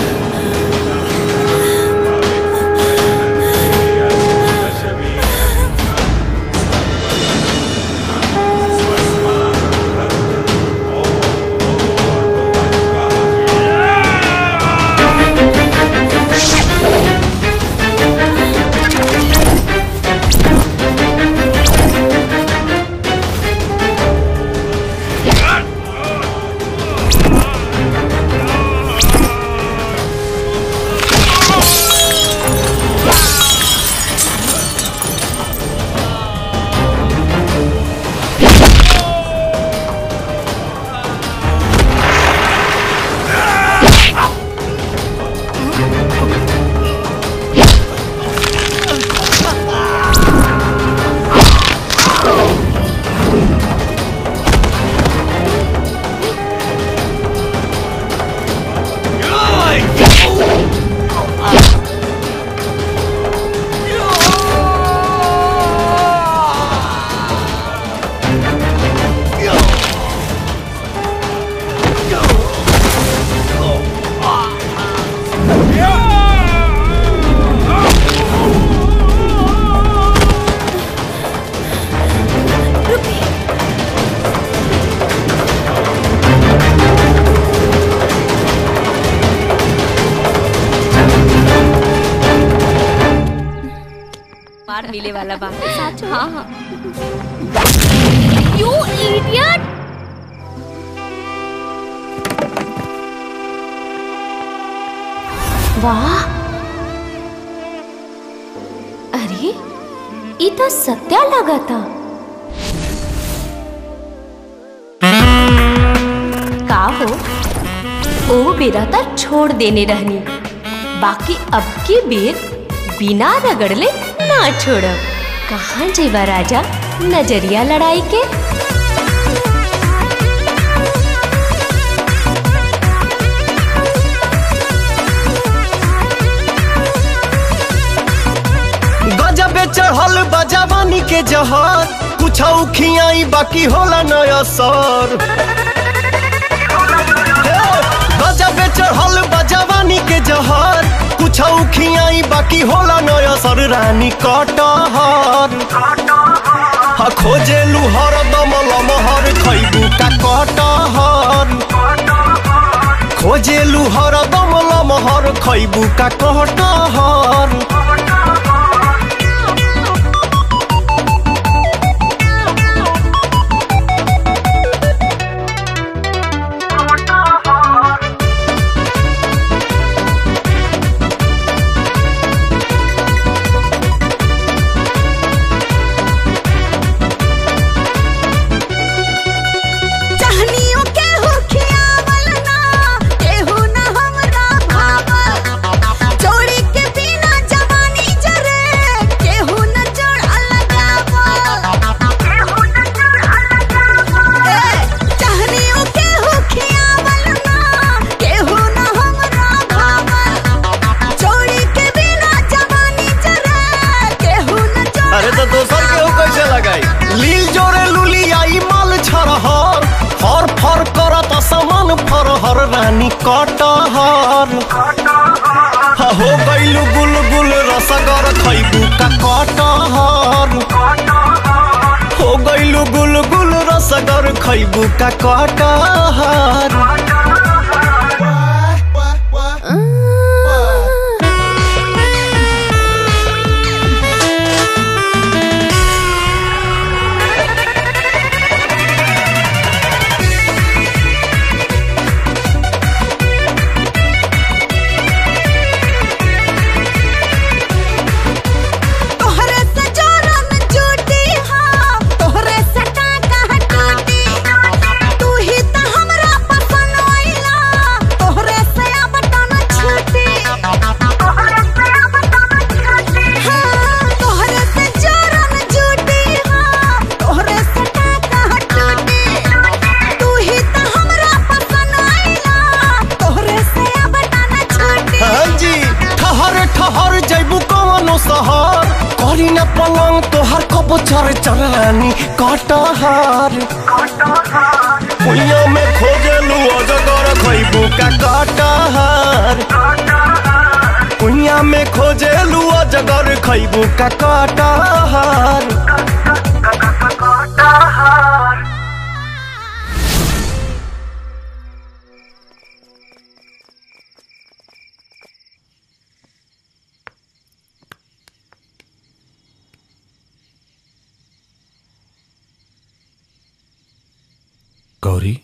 मार मिले वाला बात सच हाँ हाँ यू इडियट वाह अरे ये तो सत्या लगा था का हो ओ बेरा तो छोड़ देने रहनी बाकी अब की बेर बिना रगड़ले ना छोड़ब कहाँ जेबा राजा नजरिया लड़ाई के गजबे चढ़ल बजावानी के जहर कुछ खियाई बाकी होला नया सर गजबे चढ़ल बजावानी के जहर कुछ खियाई बाकी होला नया सर रानी कटहर हा खोजे लुहर दमल महर खैबू का कटहर खोजे लुहर दमल महर खैबू का कटहर कटहर हा, हो गइलु गुलगुल रसगर खैबू का कटहर हो गइलु गुलगुल रसगर खैबू का कटहर तोहरे से जोरन जूटी हाँ तोहरे से टाका टूटी तू ही तो हमरा पसंद आइला तोहरे से अब टन छूटी तोहरे से अब टन छूटी हाँ तोहरे से जोरन जूटी हाँ तोहरे से टाका टूटी तू ही तो हमरा पसंद आइला तोहरे से अब टन छूटी हाँ जी ठहर ठहर जैबू कवनो शहर करी न पलंग तोहर कब चर चरानी कटहर कुइया में खोजलू अजगर खैबू का कटहर कुइया में खोजलू अजगर खैबू का कटहर गौरी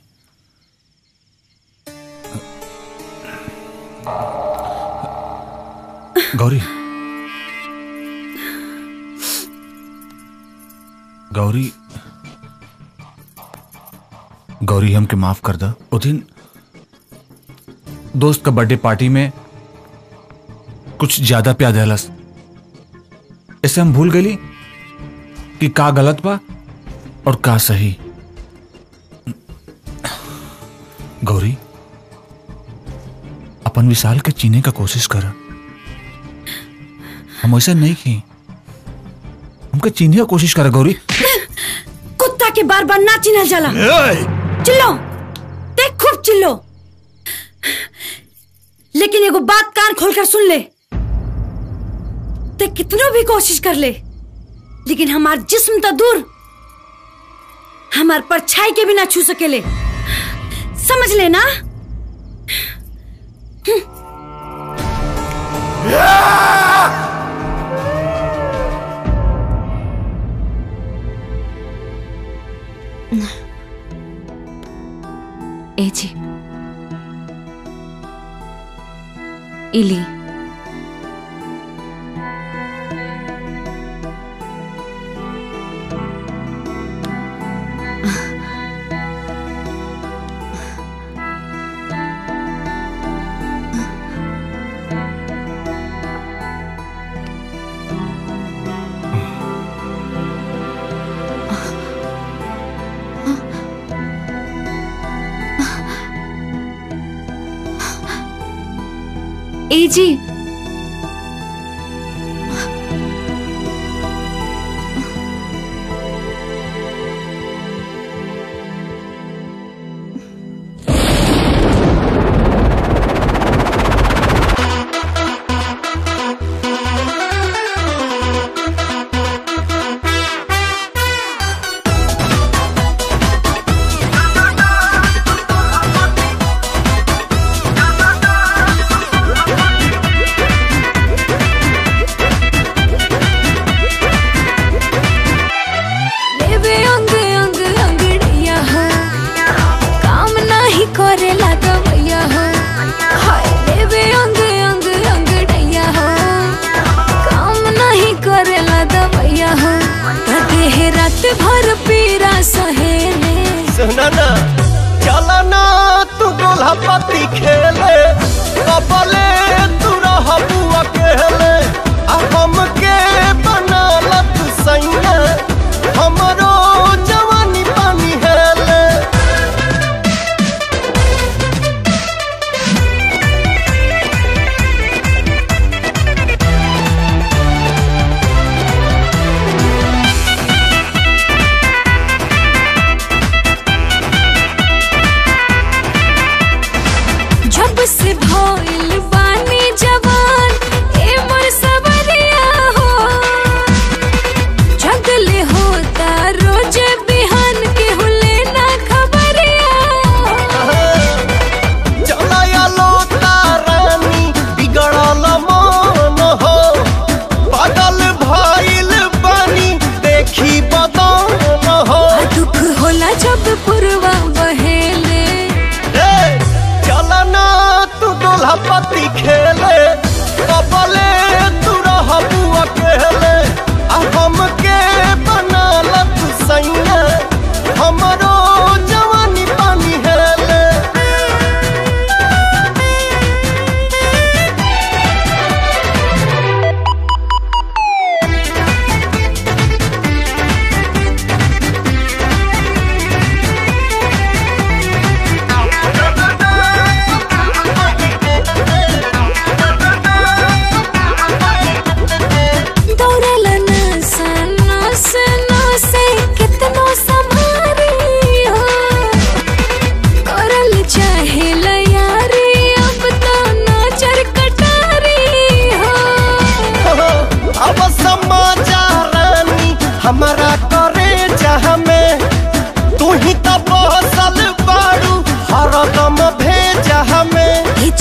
गौरी गौरी गौरी हमके माफ कर दा उस दिन दोस्त का बर्थडे पार्टी में कुछ ज्यादा प्यार दहलस ऐसे हम भूल गई कि का गलत बा और का सही गौरी अपन विशाल के चीने का कोशिश कर हम ऐसा नहीं की हमके चीने का कोशिश कर गौरी कुत्ता के बार बार ना चिन्हल जाला चिल्लो देख खूब चिल्लो लेकिन एगो बात कान खोलकर सुन ले ते कितनो भी कोशिश कर ले लेकिन हमार जिस्म तो दूर हमार परछाई के भी ना छू सकेले समझ लेना ए जी इली ए जी लेबे अंग अंग अंगड़िया हो काम नाही करेला दवैया हो हाय लेबे अंग अंग अंगड़िया हो काम नाही करेला दवैया हो देह रात भर पीरा सहेले सुना ना चला ना तू गोला पति खेले कबले तू रहबू अकेले आ हमके बना लत सैया हमरो जवानी पानी हेले जब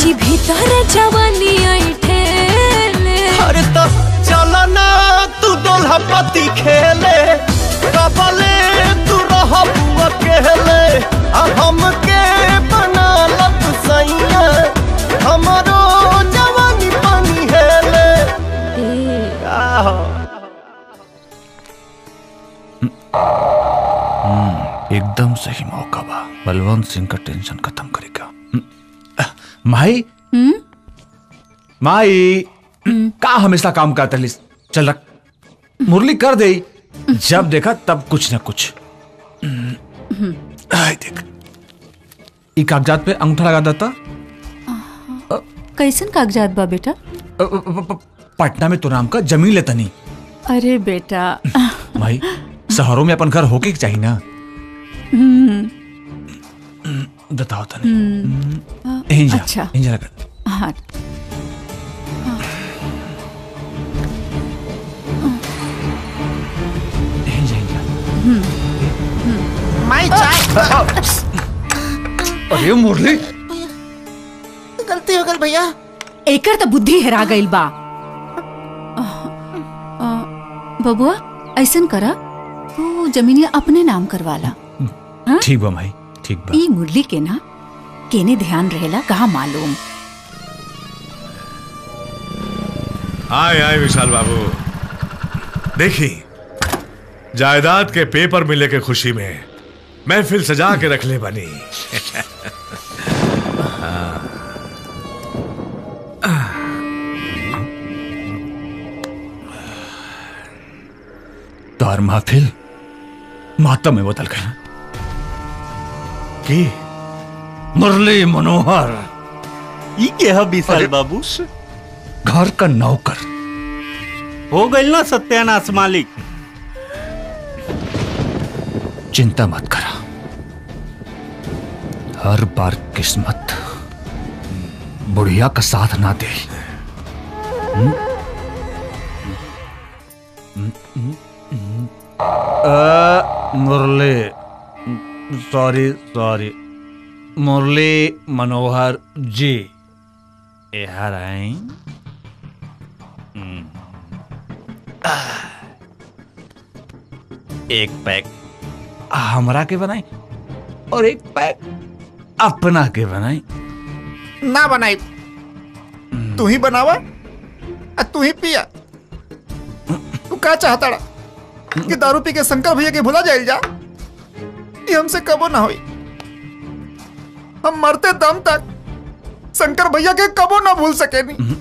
कि भीतर जवानी ऐठेले अरे तो चलो ना तू दोल्हा पति खेले कबले तू रह अकेले आ हमके बना लत सैया हमरो जवानी पानी हेले आहो हम्म, एकदम सही मौका बा बलवंत सिंह का टेंशन खत्म करेगा हम्म, अह, माई माई का हमेशा काम करता लिस चल रख मुरली कर दे जब देखा तब कुछ ना कुछ आय देख ई कागजात पे अंगूठा लगा देता कैसन कागजात बा बेटा अ, अ, प- प- पटना में तो नाम का जमीन लेता नहीं अरे बेटा भाई शहरों में अपन घर होके के चाहिए ना हम्म, बताओ तनी हम्म, इंजा अच्छा इंजा लगा हाँ इंजा इंजा माई चाय अरे मुरली गलती हो गई भैया एकर तो बुद्धि हेरा गइल बा अ, बबुआ ऐसन करा तू जमीनिया अपने नाम करवाला ठीक बा भाई ठीक बा ई मुरली के ना केने ध्यान रहेला कहा मालूम आए आए विशाल बाबू देखी जायदाद के पेपर मिले के खुशी में महफिल सजा के रख ले बनी तार महफिल मातम में बदल गया की मुरली मनोहर ई के ह विशाल बाबू घर का नौकर हो गइल ना सत्यानाश मालिक चिंता मत करा हर बार किस्मत बुढ़िया का साथ ना दे हम्म? हम्म, हम्म, हम्म। अ, मुरली सॉरी सॉरी मुरली मनोहर जी यहाँ आई हम्म। एक पैक हमरा के बनाई और एक पैक अपना के बनाई ना बनाई तू ही बनावा आ तू ही पिया तू का चाहता रा? कि दारू पी के शंकर भैया के भुला जाइल जा ये हमसे कबो ना होई हम मरते दम तक शंकर भैया के कबो ना भूल सके नहीं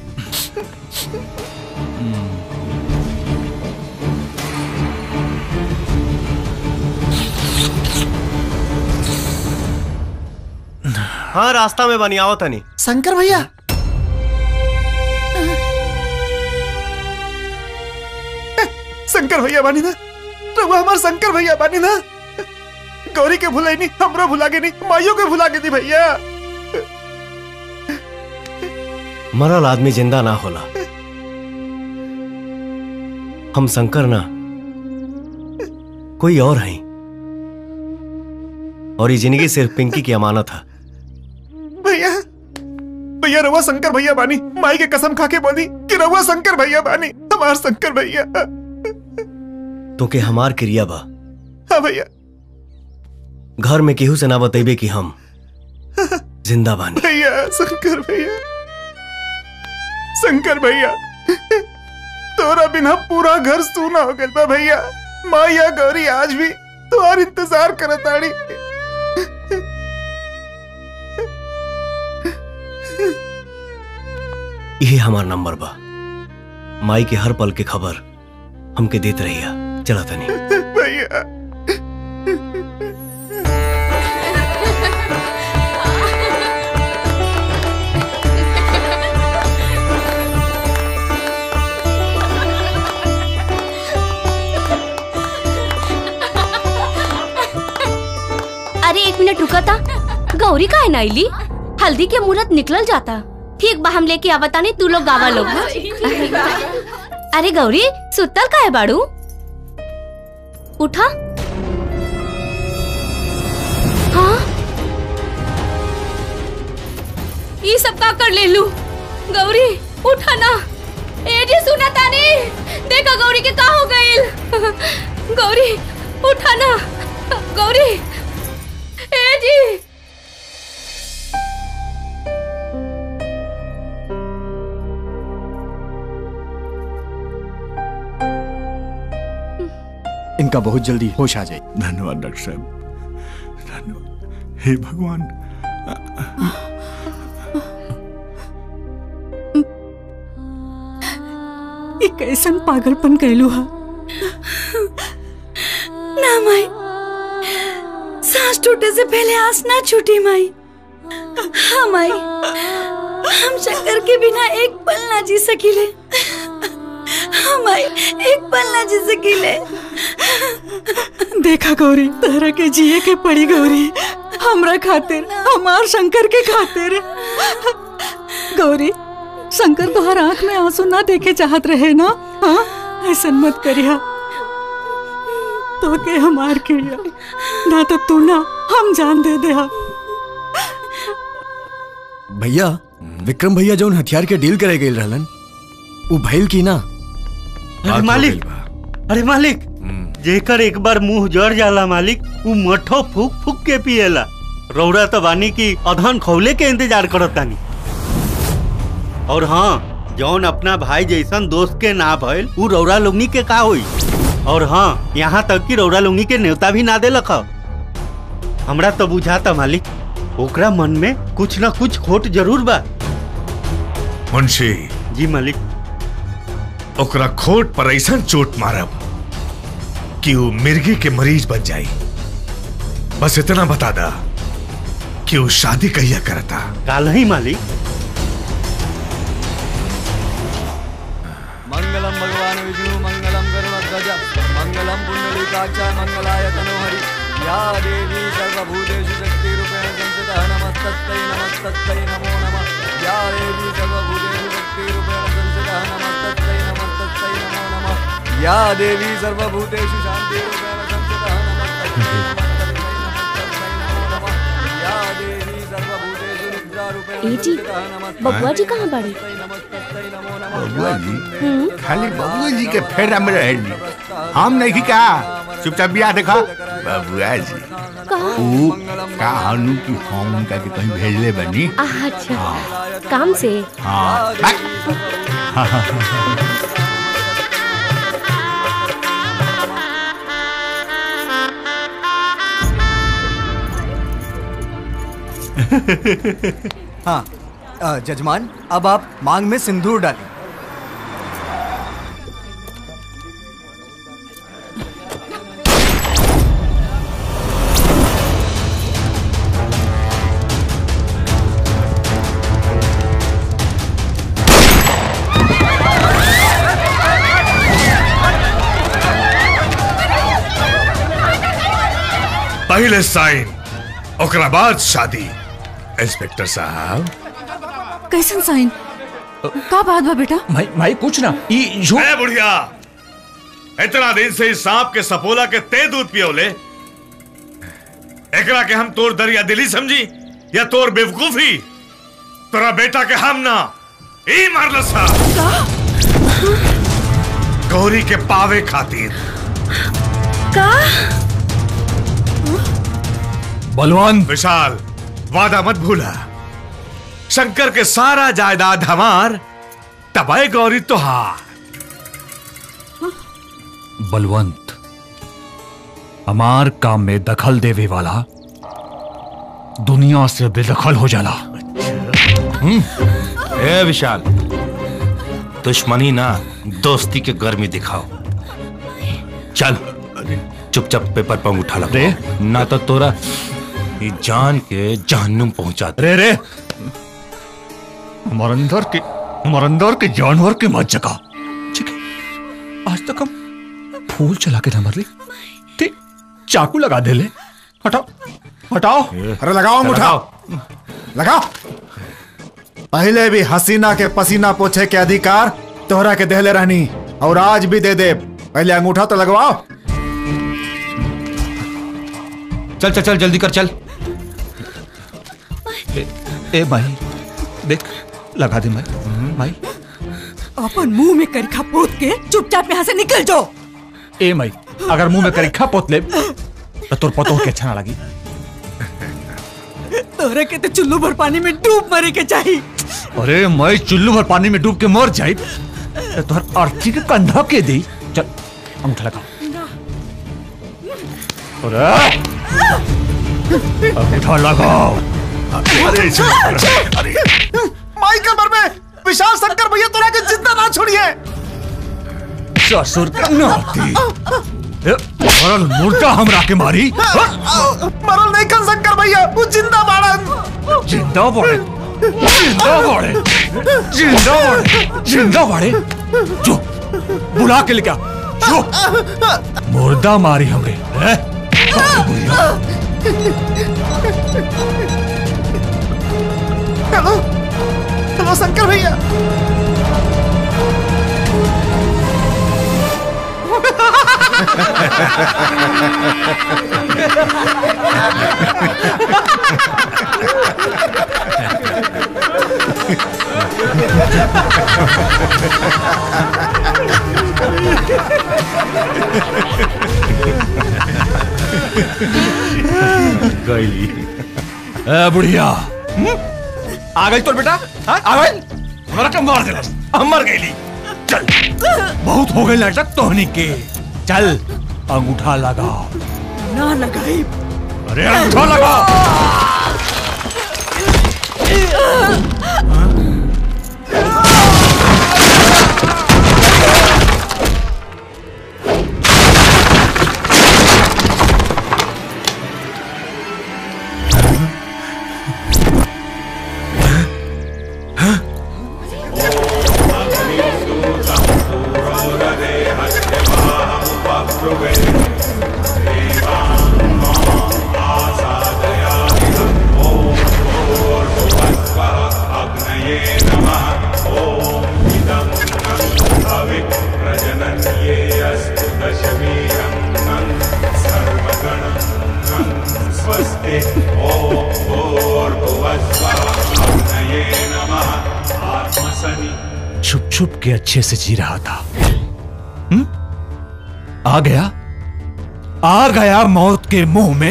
हाँ रास्ता में बनी आओ तनी शंकर भैया शंकर भैया बानी ना रघुआ हमार शंकर भैया बानी ना गौरी के भुलाई नहीं हमरो भुला के नहीं माइयों के भुला के दी भैया मरल आदमी जिंदा ना होला हम शंकर ना कोई और हैं और ये जिंदगी सिर्फ पिंकी की अमानत है भैया भैया रवा शंकर भैया बानी माई के कसम खा के बोली कि रवा शंकर भैया बानी हमार शंकर भैया तो के हमार क्रिया बा हाँ भैया घर में केहू से ना बतेबे कि हम जिंदा बानी भैया शंकर भैया शंकर भैया तोरा बिना पूरा घर सूना हो गया बा भैया माया गौरी आज भी तुम्हार इंतजार करत आड़ी यही हमार नंबर बा माई के हर पल के खबर हमके देत रहिया चला तनी भैया अरे एक मिनट रुका था गौरी का है नाइली हल्दी के मुहूर्त निकल जाता ठीक बा हम लेके आवता नहीं तू लोग गावा लोग अरे गौरी सुतल का है बाड़ू उठा हाँ ये सब का कर ले लू गौरी उठा ना ए जी सुना तानी देखा गौरी के का हो गइल गौरी उठा ना गौरी ए जी इनका बहुत जल्दी होश आ जाए धन्यवाद डॉक्टर साहब धन्यवाद हे भगवान ये कैसन पागलपन कैलू हा ना माई सांस टूटे से पहले आस ना छूटी माई हाँ माई हम शंकर के बिना एक पल ना जी सकीले हाँ माई एक पल ना जी सकीले देखा गौरी तहरा के जिए के पड़ी गौरी हमरा खातिर हमार शंकर के खातिर गौरी शंकर तोहर आंख में आंसू ना देखे चाहत रहे ना हाँ ऐसा मत करिया तो के हमार क्रिया ना तो तू ना हम जान दे दे हा। भैया विक्रम भैया जौन हथियार के डील करे गए रहलन उ भइल की ना अरे मालिक अरे मालिक जेकर एक बार मुंह जड़ जाला मालिक उ मठो फूक फूक के पिएला रौरा तो बानी की अधन खौले के इंतजार करत तानी और हाँ जौन अपना भाई जैसन दोस्त के ना भइल उ रौरा लोगनी के का होई और हाँ यहाँ तक कि रौरा लोगनी के न्योता भी ना देलक ह। हमरा तो बुझाता मालिक ओकरा मन में कुछ ना कुछ खोट जरूर बा मुंशी जी मालिक ओकरा खोट पर ऐसा चोट मारब कि वो मिर्गी के मरीज बन जाई बस इतना बता दा कि वो शादी कहिया करता काल ही मालिक मंगलम भगवान विष्णु मंगलम गरुड़ध्वज मंगलम पुंडलीकाक्ष मंगलाय तनोहरि या देवी सर्वभूतेषु शक्तिरूपेण संस्थितः नमस्तस्यै नमस्तस्यै नमो नमः या देवी सर्वभूतेषु शक्तिरूपेण संस्थितः नमस्तस्यै नमस्तस्यै नमो नमः या देवी सर्वभूतेषु शान्तिरूपेण संस्थितः नमस्तस्यै नमस्तस्यै नमस्तस्यै नमो नमः या देवी सर्वभूतेषु निद्रारूपेण ए जी संस्थितः नमस्तस्यै बबुआ जी कहाँ बड़ी बबुआ जी खाली बबुआ जी के फेरा में रहेली हम नहीं कहा चुपचाप बिया देखा बबुआ जी ऊ का हनु की हम उनका के कहीं भेजले बनी अच्छा काम से हाँ हाँ अ, जजमान अब आप मांग में सिंदूर डालें पहले साइन ओकरा बाद शादी इंस्पेक्टर साहब कैसन साइन का बात बा बेटा भाई भाई कुछ ना ई ए बुढ़िया इतना दिन से इस सांप के सपोला के ते दूध पियोले एकरा के हम तोर दरिया दिली समझी या तोर बेवकूफी तोरा बेटा के हम ना ई मारल सा गौरी के पावे खातिर का बलवान विशाल वादा मत भूला शंकर के सारा जायदाद हमार तबाय गौरी तुहार बलवंत हमार काम में दखल देवे वाला दुनिया से बेदखल हो जाला ए विशाल दुश्मनी ना दोस्ती के गर्मी दिखाओ चल चुपचाप पेपर पंग उठा रे ना तो तोरा ई जान के जहन्नुम पहुंचा दे रे रे हमारे अंदर के हमारे अंदर के जानवर के मत जगा ठीक है आज तक हम फूल चला के ना मर ली ठीक चाकू लगा दे ले हटाओ हटाओ अरे लगाओ मुठा लगाओ पहले भी हसीना के पसीना पोछे के अधिकार तोहरा के देहले रहनी और आज भी दे दे पहले अंगूठा तो लगवाओ चल चल चल जल्दी कर चल ए, ए भाई देख लगा दे माई माई अपन मुंह में करखा पोत के चुपचाप यहाँ से निकल जाओ ए माई अगर मुंह में करीखा पोत ले तो तोर पतो के अच्छा ना लगी तोरा के तो चुल्लू भर पानी में डूब मरे के चाहिए अरे मैं चुल्लू भर पानी में डूब के मर जाई तो तोहर अर्थी के कंधा के दी चल अंगूठा लगा अरे अंगूठा लगाओ अरे अरे माई कमर में विशाल शंकर भैया तोरा के जिंदा ना छोड़िए ससुर का नाती ए, मरल मुर्दा हमरा के मारी मरल नहीं कर शंकर भैया वो जिंदा बाड़न जिंदा बड़े जिंदा बड़े जिंदा बड़े जिंदा बड़े जो बुला के लेके आ, जो मुर्दा मारी हमरे ए? हेलो हेलो शंकर भैया गई ए बुढ़िया आ गई तोर बेटा हाँ? आ गई हमरा के मार देलस हम मर गईली चल बहुत हो गई नाटक तोहनी के चल अंगूठा लगा ना लगाई अरे अंगूठा लगा स्वस्ति ओर्भुवस्वग्नये नमः आत्मसनि छुप छुप के अच्छे से जी रहा था हुँ? आ गया आ गया मौत के मुंह में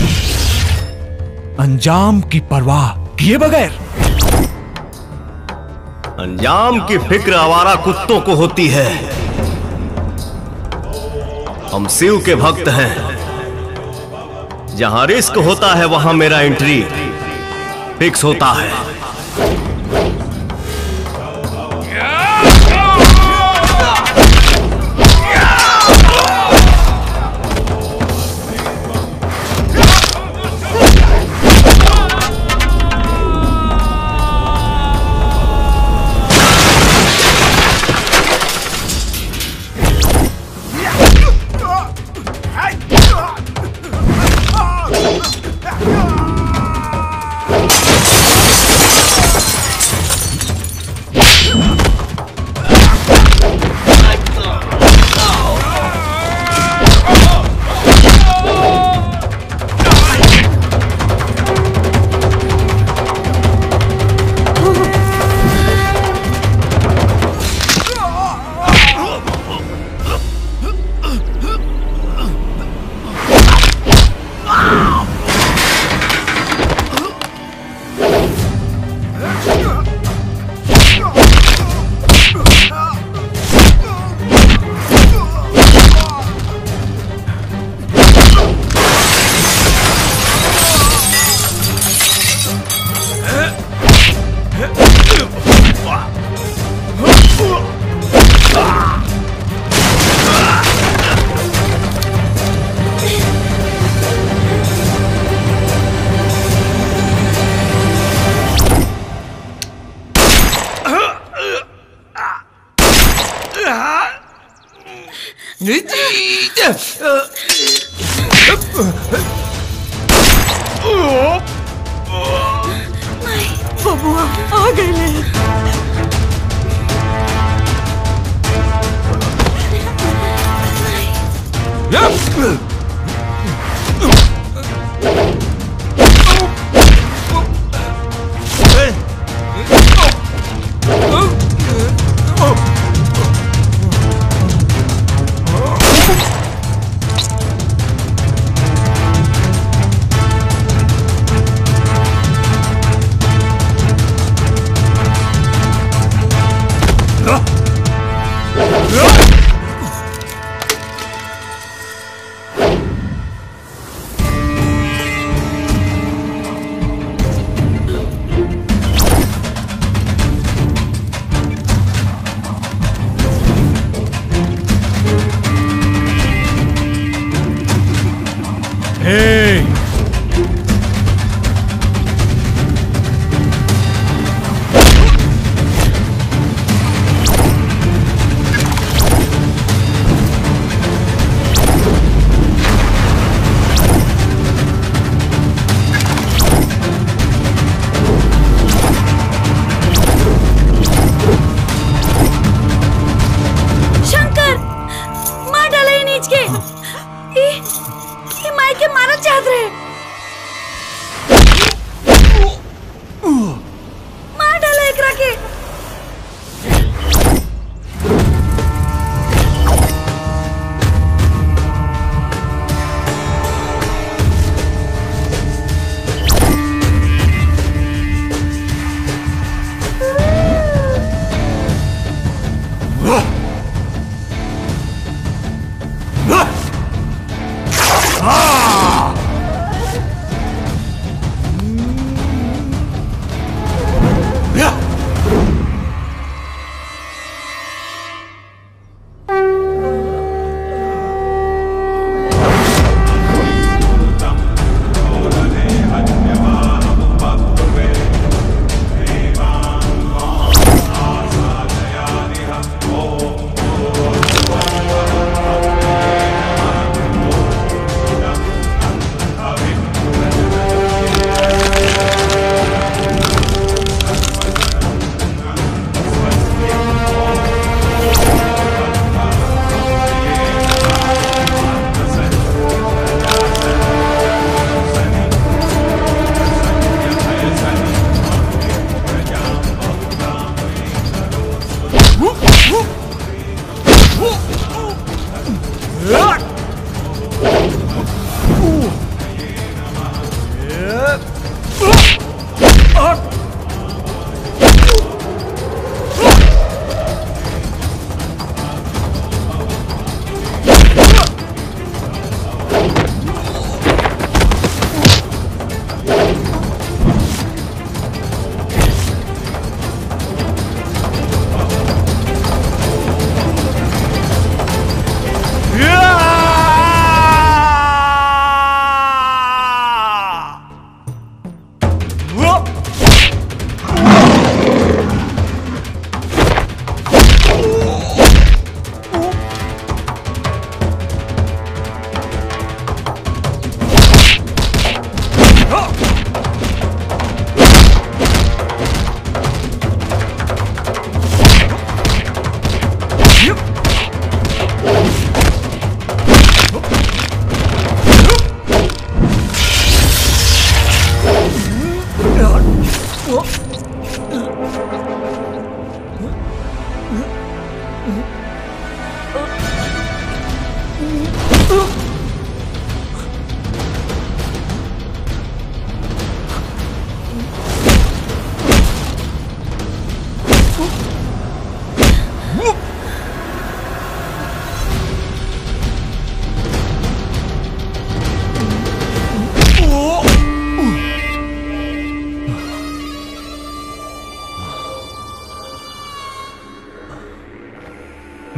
अंजाम की परवाह किए बगैर अंजाम की फिक्र आवारा कुत्तों को होती है हम शिव के भक्त हैं जहां रिस्क होता है वहां मेरा एंट्री फिक्स होता है बबुआ आ गए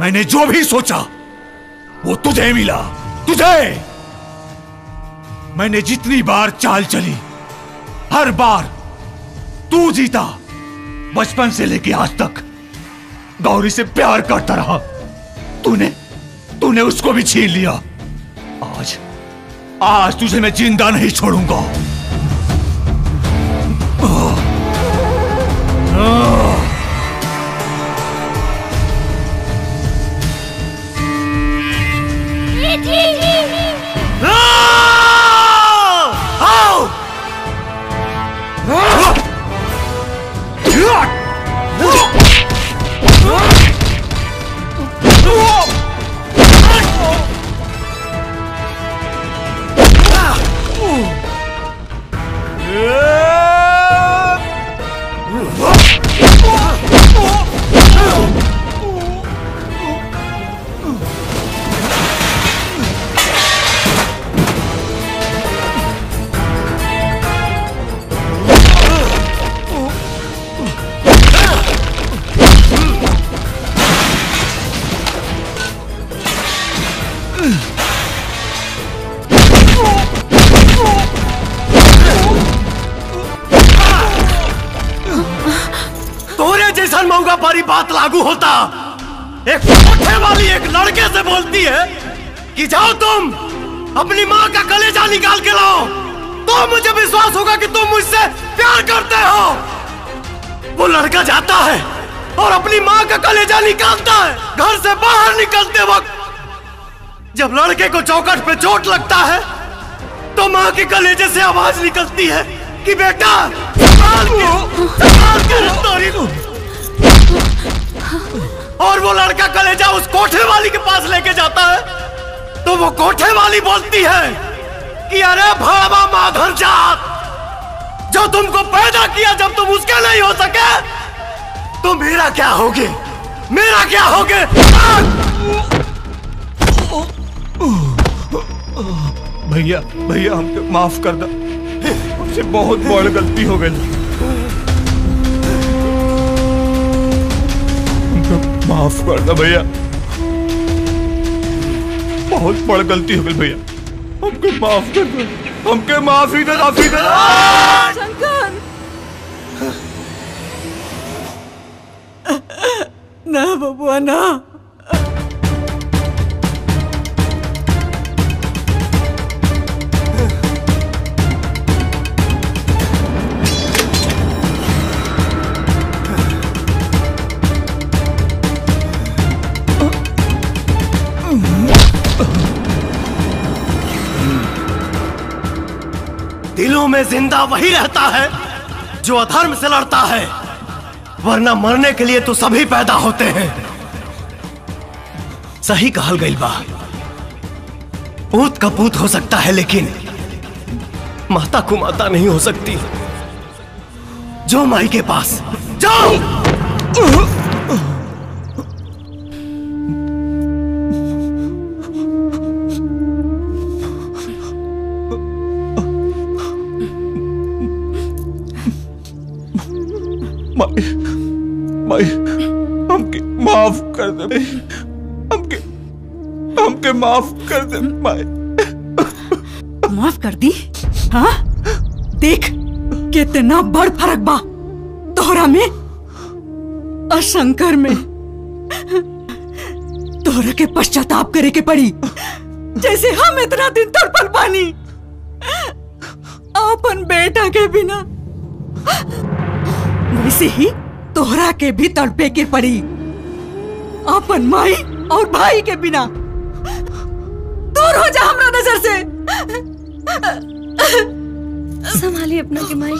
मैंने जो भी सोचा वो तुझे मिला तुझे मैंने जितनी बार चाल चली हर बार तू जीता बचपन से लेके आज तक गौरी से प्यार करता रहा तूने तूने उसको भी छीन लिया आज आज तुझे मैं जिंदा नहीं छोड़ूंगा तोरे जैसा मऊगा पारी बात लागू होता एक कोठे वाली एक लड़के से बोलती है कि जाओ तुम अपनी माँ का कलेजा निकाल के लाओ तो मुझे विश्वास होगा कि तुम मुझसे प्यार करते हो वो लड़का जाता है और अपनी माँ का कलेजा निकालता है घर से बाहर निकलते वक्त जब लड़के को चौकट पे चोट लगता है तो माँ के कलेजे से आवाज निकलती है कि बेटा संभाल के संभाल के रफ्तारी को और वो लड़का कलेजा उस कोठे वाली के पास लेके जाता है तो वो कोठे वाली बोलती है कि अरे भावा माधर जात जो तुमको पैदा किया जब तुम उसके नहीं हो सके तो मेरा क्या होगे मेरा क्या होगे भैया भैया हमको माफ कर दो हमसे बहुत बड़ गलती हो गई हमको माफ कर दो भैया बहुत बड़ गलती हो गई भैया हमको माफ कर दो हमके माफी दे माफी दे शंकर ना बबुआ ना दिलों में जिंदा वही रहता है जो अधर्म से लड़ता है वरना मरने के लिए तो सभी पैदा होते हैं सही कहल गई बा पूत का पूत हो सकता है लेकिन माता को माता नहीं हो सकती जो माई के पास जाओ माई माई हमके माफ कर दे हमके हमके माफ कर दे माई माफ कर दी हाँ देख कितना बड़ फर्क बा तोहरा में और शंकर में तोहरा के पश्चाताप करे के पड़ी जैसे हम इतना दिन तड़पल पानी अपन बेटा के बिना वैसे ही तोहरा के भी तड़पे के पड़ी अपन माई और भाई के बिना दूर हो जा हमरा नजर से संभालिए अपना के माई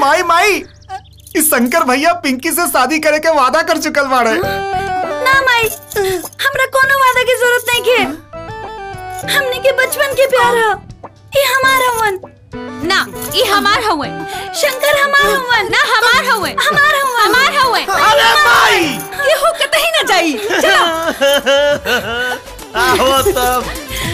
माई माई इस शंकर भैया पिंकी से शादी करे के वादा कर चुकल बाड़े ना माई हमरा कोनो वादा की जरूरत नहीं के हमने के बचपन के प्यार है ये हमारा वन ना ये हमार हवे शंकर हमार हवन ना हमार हवे हमार हवन हमार हवे अरे माई ये हो कतई ना जाई चलो आओ तब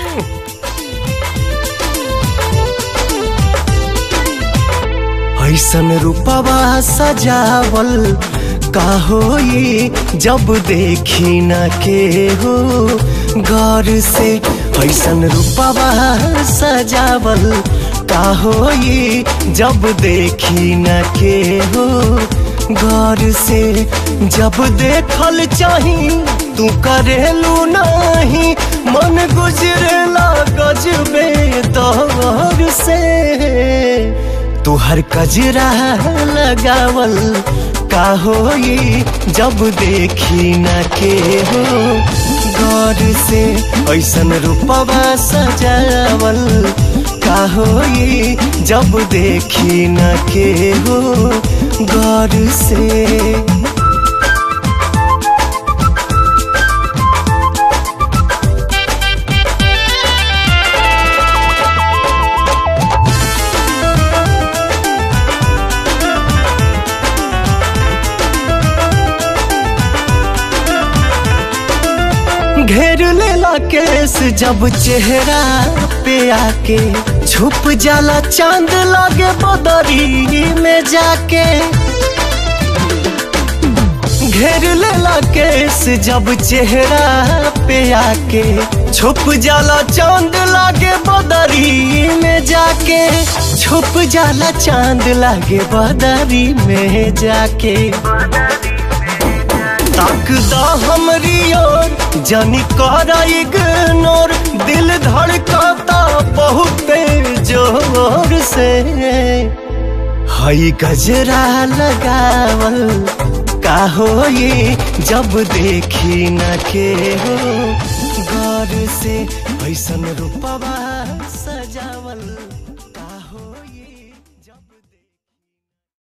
ऐसन रूपवा सजावल का होई जब देखी न के हो गौर से ऐसन रूपवा सजावल का होई जब देखी न के हो गौर से जब देखल चाही तू करेलू नहीं मन गुजरेला गजबे दौर से तुहर कजरा लगावल का होई जब देखी न के हो गौर से ऐसन रूपवा सजावल का होई जब देखी न के हो गौर से घेर लेला केस जब चेहरा पे आके छुप जाला चांद लागे बदरी में जाके घेर लेला केस जब चेहरा पे आके छुप जाला चांद लागे बदरी में जाके छुप जाला चांद लागे बदरी में जाके ताकदा हमरी ओर जानी करा इग्नोर दिल धड़काता बहुत जोर से हई गजरा लगावल का होई जब देखी न के हो गौर से ऐसन रूपवा